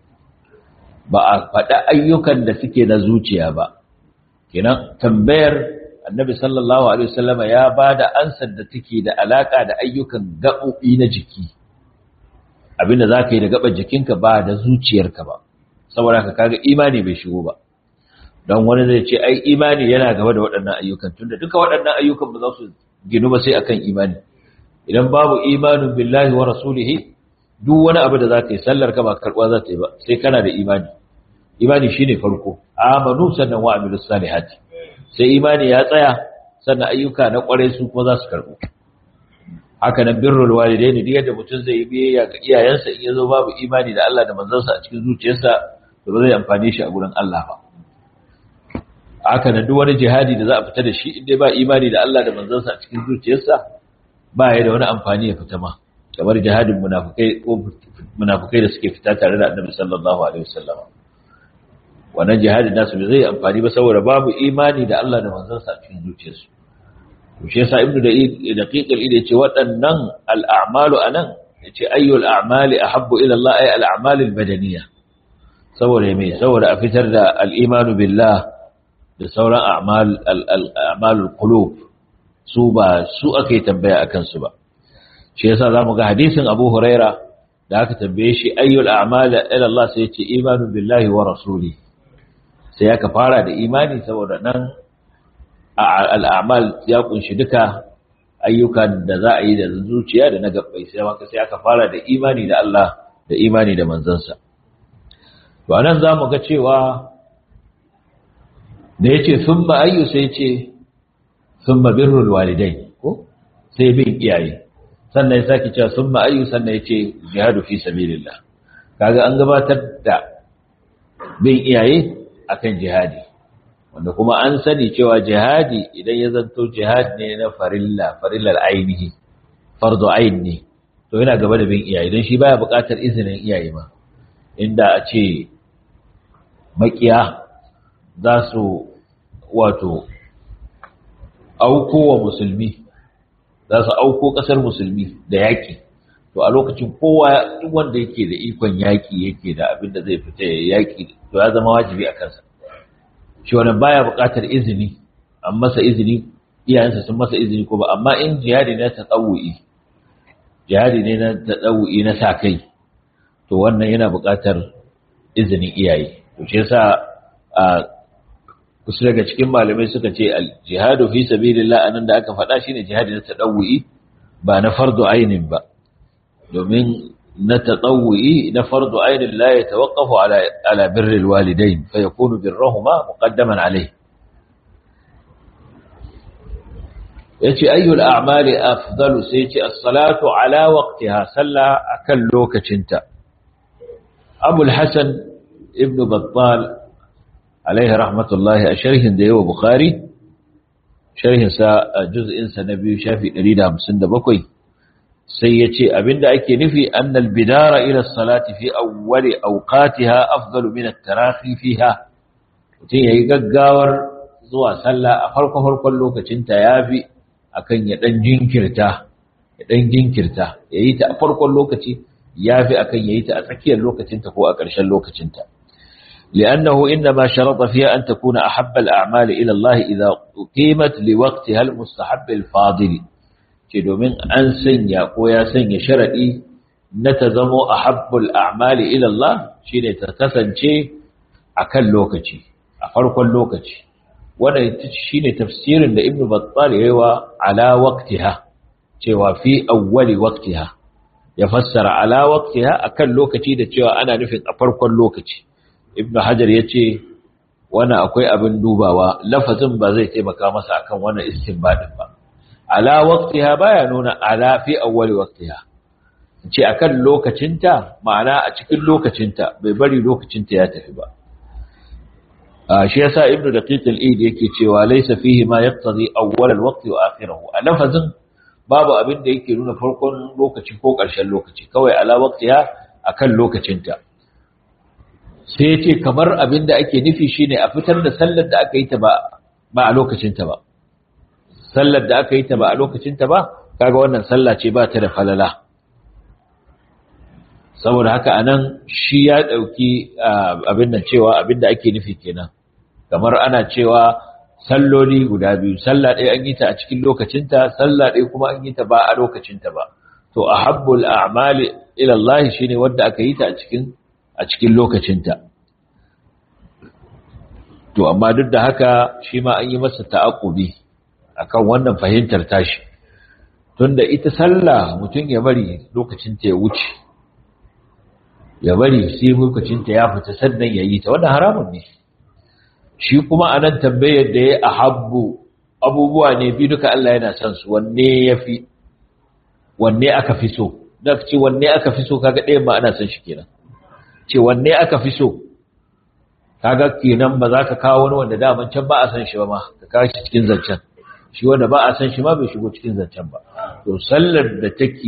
ba a faɗa ayyukan da suke na zuciya ba kenan tambayar annabi sallallahu alaihi wasallama ya bada ansar da take da alaka da ayyukan gaɓoɓi na jiki abinda zaka yi da gaban jikinka ba da zuciyarka ba saboda ka kaga imani bai shigo ba don wani zai ce ai imani yana gaba da waɗannan ayyukan tunda duka waɗannan ayyukan ba za su ginu ba sai akan imani idan babu imanin billahi wa rasulihi duk wani abu da zaka yi sallar ka ba karɓa za ta yi ba sai kana da imani imani shine farko amanu sannan wa amilus salihati sai imani ya tsaya sannan ayyuka na kwarai su kuma za su karɓo haka nan birrul walidaini duk yadda mutum zai yi biyayya ga iyayensa in yazo babu imani da Allah da manzansa a cikin zuciyarsa to ba zai amfane shi a gurin Allah ba haka nan duk wani jihadi da za a fita da shi in dai ba imani da Allah da manzansa a cikin zuciyarsa ba ya da wani amfani ya fita ma kamar jihadin munafikai ko munafikai da suke fita tare da Annabi sallallahu alaihi wasallam wannan jihadin nasu bai zai amfani ba saboda babu imani da Allah da manzansa a cikin zuciyarsu to shi yasa ibnu da daqiq al yace waɗannan al-a'malu anan yace ayyul a'mali ahabbu ila Allah ay al-a'mal al-badaniyah saboda me saboda a fitar da al-imanu billah da sauran a'mal al-a'mal al-qulub su ba su ake tambaya akan su ba shi yasa zamu ga hadisin Abu Huraira da aka tambaye shi ayyul a'mal ila Allah sai yace imanu billahi wa rasuli sai aka fara da imani saboda nan al'amal ya kunshi duka ayyukan da za a yi da zuciya da na gabbai sai maka sai aka fara da imani da Allah da imani da manzansa to anan zamu ga cewa da yace thumma ayyu sai yace thumma birrul walidain ko sai bin iyaye sannan ya saki cewa thumma ayyu sannan yace jihadu fi sabilillah kaga an gabatar da bin iyaye akan jihadi wanda kuma an sani cewa jihadi idan ya zanto jihad ne na farilla farillar ainihi fardu ain ne to yana gaba da bin iyaye don shi baya buƙatar izinin iyaye ma inda a ce makiya za su wato auko wa musulmi za su auko ƙasar musulmi da yaƙi to a lokacin kowa duk wanda yake da ikon yaƙi yake da abin da zai fita ya yaƙi to ya zama wajibi a kansa shi wannan baya buƙatar izini an masa izini iyayensa sun masa izini ko ba amma in jihadi na tsawuyi jihadi ne na tadawi na sa kai to wannan yana buƙatar izinin iyaye to shi yasa a kusa daga cikin malamai suka ce al-jihadu fi sabilillah anan da aka faɗa shine jihadi na tadawi ba na fardu ainin ba domin na tadawi na fardu ainin la yatawaqqafu ala ala birri alwalidain fa yakunu birruhuma muqaddaman alayhi yace ayyul a'mali afdalu sai yace as-salatu ala waqtiha salla akan lokacinta Abu al-Hasan ibn Battal alaihi rahmatullahi a sharhin da yawa Bukhari sharhin sa juz'in sa na biyu shafi 157 sai yace abinda ake nufi annal bidara ila as-salati fi awwali awqatiha afdalu min at-tarahi fiha mutum yayi gaggawar zuwa sallah a farko farkon lokacin ta yafi akan ya dan jinkirta ya dan jinkirta yayi ta a farkon lokaci yafi akan yayi ta a tsakiyar lokacin ta ko a ƙarshen lokacin ta لأنه إنما شرط فيها أن تكون أحب الأعمال إلى الله إذا قيمت لوقتها المستحب الفاضل كدو من أن سنيا قويا سنيا شرعي نتزم أحب الأعمال إلى الله شين تتسن شيء أكل لوكتي أفرق اللوكتي وانا شين تفسير لابن بطال هو على وقتها cewa fi awwali waqtiha ya fassara ala waqtiha akan lokaci da cewa ana nufin a farkon lokaci ibn hajar ya ce wani akwai abin dubawa lafazin ba zai taimaka masa akan wannan istinbadin ba ala waqtiha baya nuna ala fi awwali waqtiha ce akan lokacinta ma'ana a cikin lokacinta bai bari lokacinta ya tafi ba shi yasa ibn daqiq al-eid yake cewa laysa fihi ma yaqtadi awwal al-waqt wa akhirahu a lafazin babu abin da yake nuna farkon lokaci ko ƙarshen lokaci kawai ala waqtiha akan lokacinta sai ce kamar abin da ake nufi shine a fitar da sallar da aka yi ta ba ba a lokacinta ba sallar da aka yi ta ba a lokacinta ba kaga wannan sallah ce ba ta da falala saboda haka anan shi ya dauki abin nan cewa abin da ake nufi kenan kamar ana cewa salloli guda biyu sallah ɗaya an yi ta a cikin lokacinta sallah ɗaya kuma an yi ta ba a lokacinta ba to ahabbul a'mali ila Allah shine wanda aka yi ta a cikin a cikin lokacinta to amma duk da haka shi ma an yi masa ta'aqubi akan wannan fahimtar tashi tunda ita sallah mutum ya bari lokacinta ya wuce ya bari sai lokacinta ya fita sannan ya yi ta wannan haramun ne shi kuma anan tambayar da ya ahabbu abubuwa ne bi duka Allah yana son su wanne yafi wanne aka fi so da ce wanne aka fi so kaga ɗayan ma ana son shi kenan ce wanne aka fi so kaga kenan ba za ka kawo wani wanda daman can ba a san shi ba ma ka kawo shi cikin zancen shi wanda ba a san shi ma bai shigo cikin zancen ba to sallar da take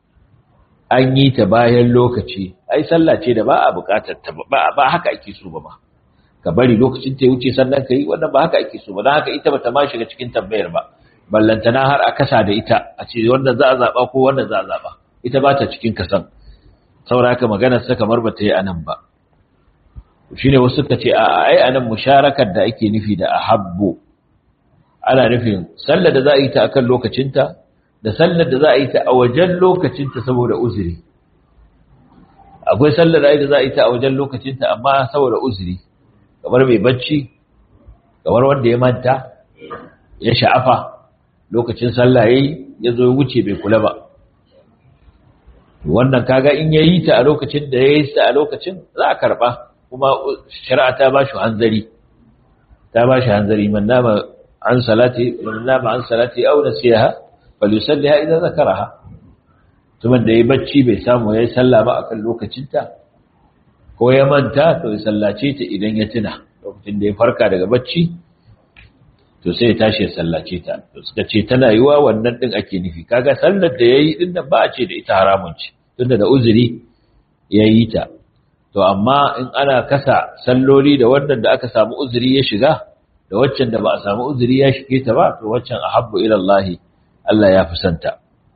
an yi ta bayan lokaci ai sallah ce da ba a buƙatar ta ba ba haka ake so ba ma ka bari lokacin ta wuce sannan ka yi wannan ba haka ake so ba don haka ita bata ma shiga cikin tambayar ba ballantana har a kasa da ita a ce wannan za a zaɓa ko wannan za a zaɓa ita ba ta cikin kasan saboda haka maganar sa kamar bata yi anan ba shine wasu suka ce a ai anan musharakar da ake nufi da ahabbu ana nufin sallar da za a yi ta akan lokacinta da sallar da za a yi ta a wajen lokacinta saboda uzuri akwai sallar da za a yi ta a wajen lokacinta amma saboda uzuri kamar mai bacci kamar wanda ya manta ya sha'afa lokacin sallah yayi ya zo ya wuce bai kula ba wannan kaga in yayi ta a lokacin da yayi ta a lokacin za a karba kuma shari'a ta ba shi hanzari ta ba shi hanzari man nama an salati man nama an salati aw nasiha falyusalliha idan zakaraha tuman da yayi bacci bai samu yayi sallah ba akan lokacin ta ko ya manta to ya sallace ta idan ya tuna lokacin da ya farka daga bacci to sai ya tashi ya sallace ta to suka ce tana yiwa wannan din ake nufi kaga sallar da yayi din nan ba a ce da ita haramun ce tunda da uzuri yayi ta to amma in ana kasa salloli da wannan da aka samu uzuri ya shiga da waccan da ba a samu uzuri ya shige ta ba to waccan ahabbu ila Allah Allah ya fi santa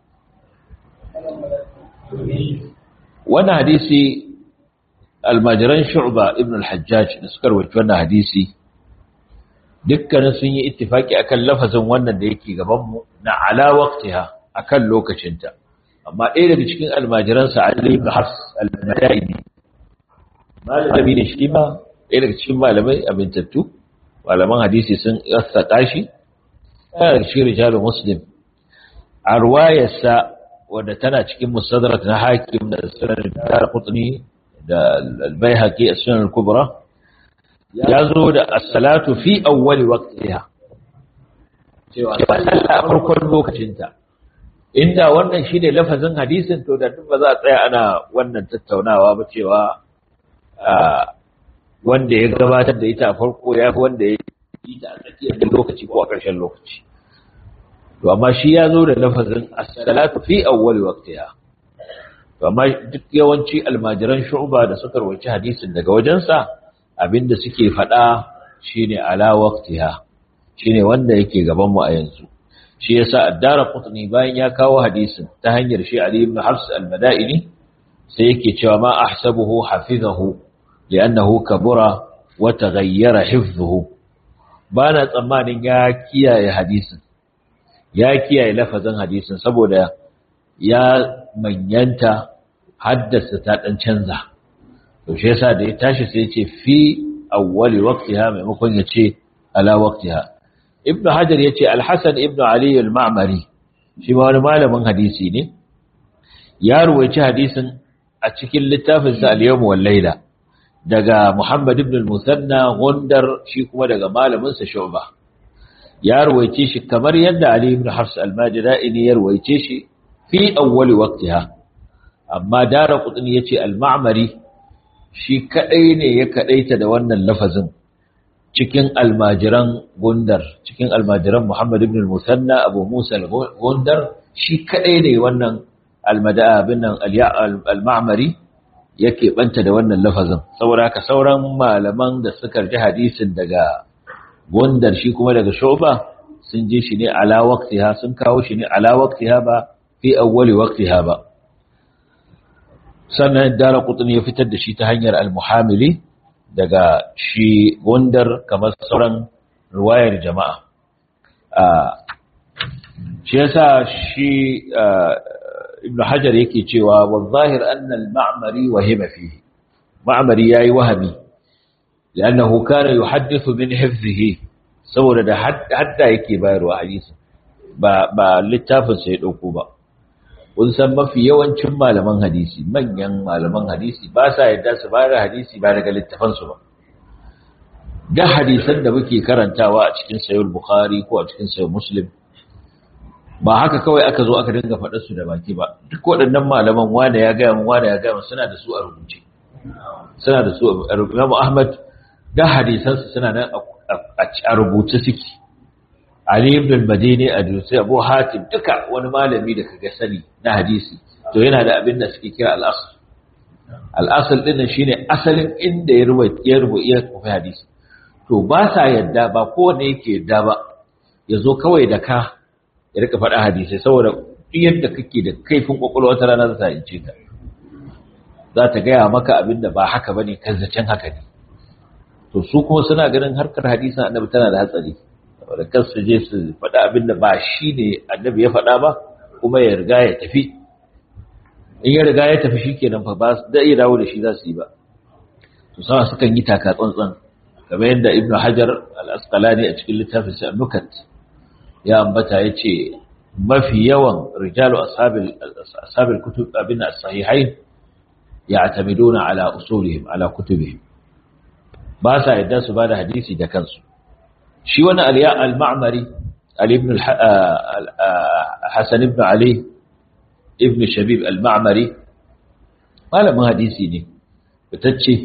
wannan hadisi almajiran shu'ba ibn al-hajjaj da suka rawaito wannan hadisi dukkanin sun yi ittifaki akan lafazin wannan da yake gaban mu na ala waqtiha akan lokacinta amma ɗaya daga cikin almajiransa Ali ibn Hafs al-Madaini malami ne shi ma ɗaya daga cikin malamai amintattu malaman hadisi sun saka shi yana da cikin rijalun muslim a ruwayarsa wadda tana cikin musadrat na hakim da sunan dar qutni da al-baihaqi as-sunan al-kubra ya zo da as-salatu fi awwali waqtiha cewa sallah a farkon lokacinta inda wannan shine lafazin hadisin to da duk ba za a tsaya ana wannan tattaunawa ba cewa wanda ya gabatar da ita a farko ya fi wanda ya yi ta a tsakiyar lokaci ko a ƙarshen lokaci to amma shi ya zo da lafazin as-salatu fi awwali waqtiha to amma duk yawanci almajiran shu'ba da suka rawaci hadisin daga wajensa abinda suke faɗa shine ala waqtiha shine wanda yake gaban mu a yanzu shi yasa addara qutni bayan ya kawo hadisin ta hanyar shi ali ibn hafs al-madaini sai yake cewa ma ahsabuhu hafizahu li'annahu kabura wa taghayyara hifdhuhu bana tsammanin ya kiyaye hadisin ya kiyaye lafazin hadisin saboda ya manyanta haddasa ta dan canza to shi yasa da ya tashi sai ya ce fi awwali waqtiha maimakon ya ce ala waqtiha ibnu hajar ya ce alhassan ibnu ali al-ma'mari shi ma wani malamin hadisi ne ya ruwaici hadisin a cikin littafinsa al-yawm wal layla daga muhammad ibn al-musanna gundar shi kuma daga malaminsa shu'ba ya ruwaice shi kamar yadda ali ibn hafs al-majdaini ya ruwaice shi fi awwali waqtiha amma dara qutni yace al-ma'mari shi kadai ne ya kadaita da wannan lafazin cikin almajiran gundar cikin almajiran Muhammad ibn al-Musanna Abu Musa al-Gundar shi kadai ne wannan almada'a bin nan al-Ma'mari yake banta da wannan lafazin saboda haka sauran malaman da suka ji hadisin daga gundar shi kuma daga Shu'ba sun ji shi ne ala waqtiha sun kawo shi ne ala waqtiha ba fi awwali waqtiha ba sannan dara qutni ya fitar da shi ta hanyar al-Muhamili daga shi gundar kamar sauran ruwayar jama'a shi yasa shi ibn hajar yake cewa wa zahir anna al-ma'mari wahima fihi ma'mari yayi wahami li'annahu kana yuhaddithu min hifzihi saboda da hadda yake bayarwa hadisi ba ba littafin sai dauko ba kun san mafi yawancin malaman hadisi manyan malaman hadisi ba sa yadda su bayar hadisi ba daga littafansu ba da hadisan da muke karantawa a cikin sayar bukhari ko a cikin sayar muslim ba haka kawai aka zo aka dinga faɗar su da baki ba duk waɗannan malaman wane ya gaya mun wane ya gaya mun suna da su a rubuce suna da su a rubuce Imam Ahmad da hadisan su suna nan a rubuce suke Ali ibn al-Madini a Dutse Abu Hatim duka wani malami da kaga sani na hadisi to yana da abin da suke kira al-asl al-asl din shine asalin inda ya rubuta ya rubuta ya kofi hadisi to ba sa yadda ba kowanne yake yadda ba ya zo kawai da ka ya rika faɗa hadisai saboda yadda kake da kaifin kwakwalwa ta rana za ta ince ka za ta gaya maka abin da ba haka bane kan zancen haka ne to su kuma suna ganin harkar hadisin annabi tana da hatsari saboda kan su je su faɗa abin da ba shi ne annabi ya faɗa ba kuma ya riga ya tafi in ya riga ya tafi shikenan fa ba da iya dawo da shi za su yi ba to sama sukan yi taka tsantsan kamar yadda ibnu hajar al-asqalani a cikin littafin sa nukat ya ambata yace mafi yawan rijalu ashabil ashabil kutub abin as-sahihain ya'tamiduna ala usulihim ala kutubihim ba sa yadda su bada hadisi da kansu shi wani aliya al-ma'mari ali ibn hasan ibn ali ibn shabib al-ma'mari malamin hadisi ne fitacce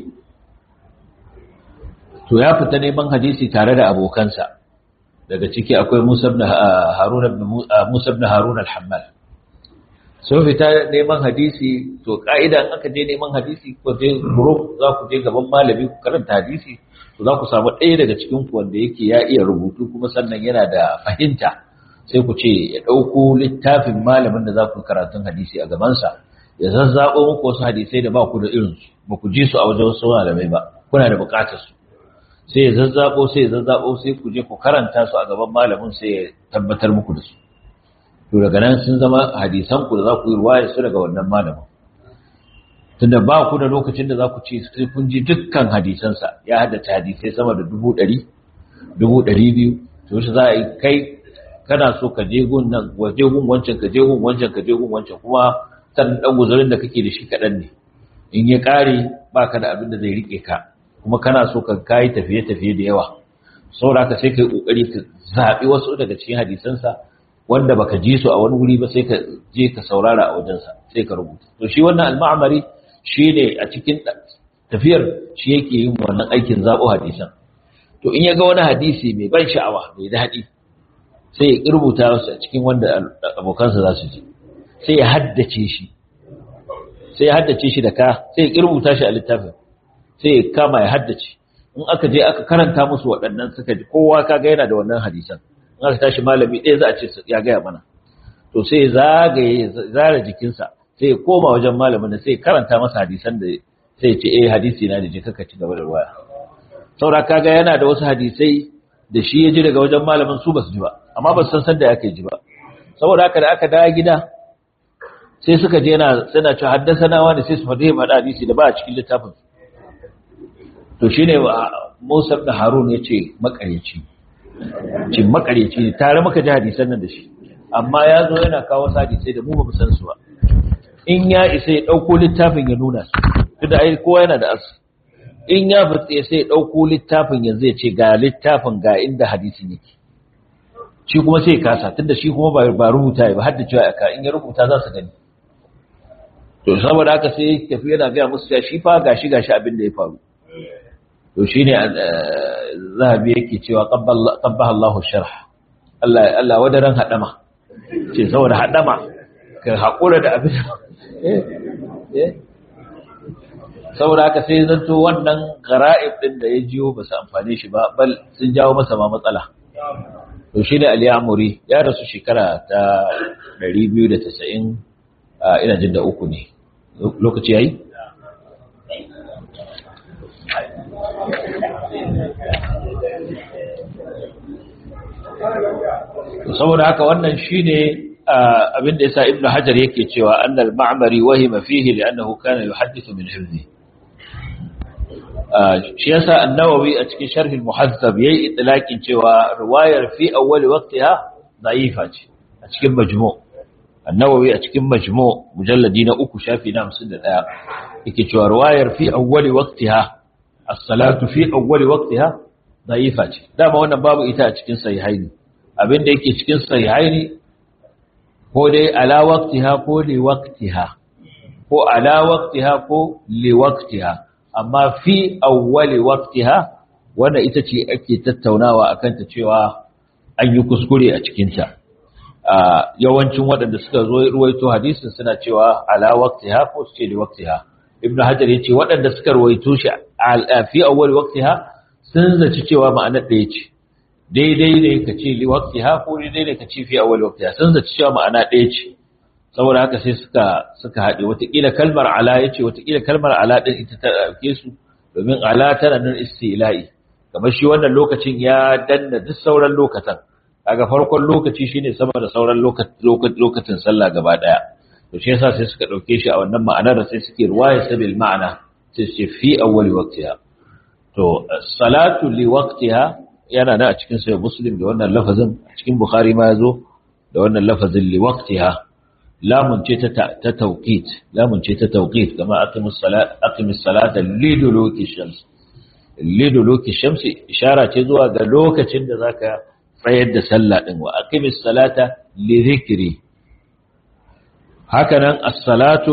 to ya fita neman hadisi tare da abokansa daga ciki akwai Musa ibn Harun ibn Musa ibn Harun al-Hammal sun fita neman hadisi to ka'idan aka je neman hadisi ko je group za ku je gaban malami ku karanta hadisi to za ku samu ɗaya daga cikin ku wanda yake ya iya rubutu kuma sannan yana da fahimta sai ku ce ya ɗauko littafin malamin da za ku karatun hadisi a gabansa ya zazzaɓo muku wasu hadisai da ba ku da irinsu ba ku ji su a wajen wasu malamai ba kuna da buƙatar su sai ya zazzabo sai ya zazzabo sai ku je ku karanta su a gaban malamin sai ya tabbatar muku da su to daga nan sun zama hadisan ku da za ku yi ruwaya su daga wannan malamin tunda ba ku da lokacin da za ku ce sai kun ji dukkan hadisansa ya haddace hadisai sama da dubu ɗari dubu ɗari biyu to shi za a yi kai kana so ka je gun nan waje gun wancan ka je gun wancan ka je gun wancan kuma san dan guzurin da kake da shi kaɗan ne in ya ƙare ba ka da abin da zai riƙe ka kuma kana so ka kayi tafiye-tafiye da yawa saboda haka sai ka yi ƙoƙari ka zaɓi wasu daga cikin hadisansa wanda baka ji su a wani wuri ba sai ka je ka saurara a wajensa sai ka rubuta to shi wannan al-ma'mari shi ne a cikin tafiyar shi yake yin wannan aikin zaɓo hadisan to in ya ga wani hadisi mai ban sha'awa mai daɗi sai ya rubuta wasu a cikin wanda abokansa za su ji sai ya haddace shi sai ya haddace shi da ka sai ya rubuta shi a littafin sai ya kama ya haddace in aka je aka karanta musu waɗannan suka ji kowa kaga yana da wannan hadisan in aka tashi malami ɗaya za a ce ya gaya mana to sai zagaye zara jikinsa sai ya koma wajen malamin da sai ya karanta masa hadisan da sai ya ce eh hadisi na da je kaka ci gaba da ruwaya saura kaga yana da wasu hadisai da shi ya ji daga wajen malamin su basu ji ba amma ba su san sanda yake ji ba saboda haka da aka dawo gida sai suka je yana suna cewa haddasa nawa ne sai su faɗi ma hadisi da ba a cikin littafin to shine Musa ibn Harun yace makareci ce makareci ne tare muka ji hadisan nan da shi amma ya zo yana kawo hadisai da mu ba mu san su ba in ya isa ya dauko littafin ya nuna su tunda ai kowa yana da asu in ya fitse sai ya dauko littafin yanzu ya ce ga littafin ga inda hadisin yake shi kuma sai ya kasa tunda shi kuma ba ba rubuta ba har da cewa aka in ya rubuta za su gani to saboda haka sai tafi yana ga musu ya shi fa gashi gashi abin da ya faru to shine zahabi yake cewa qabbaha Allahu sharh Allah Allah wadaran hadama ce saboda hadama ka hakura da abin saboda haka sai zanto wannan gara'ib din da ya jiyo ba su amfane shi ba bal sun jawo masa ma matsala to shine al-Ya'muri ya rasu shekara ta 290 ina jin da uku ne lokaci yayi saboda haka wannan shine abin da yasa ibnu hajar yake cewa annal ma'mari wahima fihi li'annahu kana yuhaddithu min hifzi shi yasa an-nawawi a cikin sharh al-muhazzab yayi itlaqin cewa riwayar fi awwal waqtiha da'ifa ce a cikin majmu' an-nawawi a cikin majmu' mujalladi na uku shafi na 51 yake cewa riwayar fi awwal waqtiha as-salatu fi awwal waqtiha da'ifa ce dama wannan babu ita a cikin sahihaini abinda yake cikin sahihaini ko dai ala waqtiha ko li waqtiha ko ala waqtiha ko li waqtiha amma fi awwali waqtiha wanda ita ce ake tattaunawa akan ta cewa an yi kuskure a cikin ta yawancin waɗanda suka zo ruwaito hadisin suna cewa ala waqtiha ko su ce li waqtiha ibnu hajar yace waɗanda suka ruwaito shi fi awwali waqtiha sun zaci cewa ma'anar ɗaya ce daidai ne ka ce li waqtiha ko daidai ne ka ce fi awwali waqtiha sun zaci cewa ma'ana ɗaya ce saboda haka sai suka suka haɗe watakila kalmar ala ya ce watakila kalmar ala ɗin ita ta ɗauke su domin ala tana nan istila'i kamar shi wannan lokacin ya danna duk sauran lokacin kaga farkon lokaci shine sama da sauran lokacin sallah gaba ɗaya to shi yasa sai suka ɗauke shi a wannan ma'anar sai suke ruwaya sabil ma'ana sai su ce fi awwali waqtiha to salatu li waqtiha yana da a cikin sahih muslim da wannan lafazin a cikin bukhari ma yazo da wannan lafazin li waqtiha lamun ce ta tauqit lamun ce ta tauqit kama aqimus salat aqimus salata liduluki shams liduluki shams ishara ce zuwa ga lokacin da zaka tsayar da sallah din wa aqimis salata li dhikri hakanan as-salatu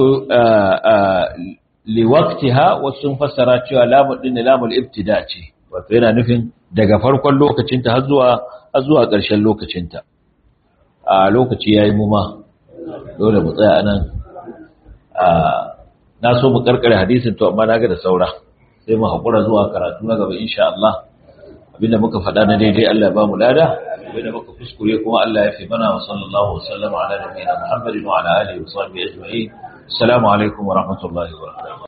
li waqtiha wasu fassara cewa lamun din lamul ibtida ce wato yana nufin daga farkon lokacinta har zuwa har zuwa ƙarshen lokacinta a lokaci yayi mu ma dole mu tsaya anan na so mu karkare hadisin to amma naga da saura sai mu hakura zuwa karatu na gaba insha Allah abinda muka faɗa na daidai Allah ya ba mu lada abinda muka kuskure kuma Allah ya fi mana wa sallallahu wa sallama ala nabiyina Muhammadin wa ala alihi wa sahbihi ajma'in assalamu alaikum wa rahmatullahi wa barakatuh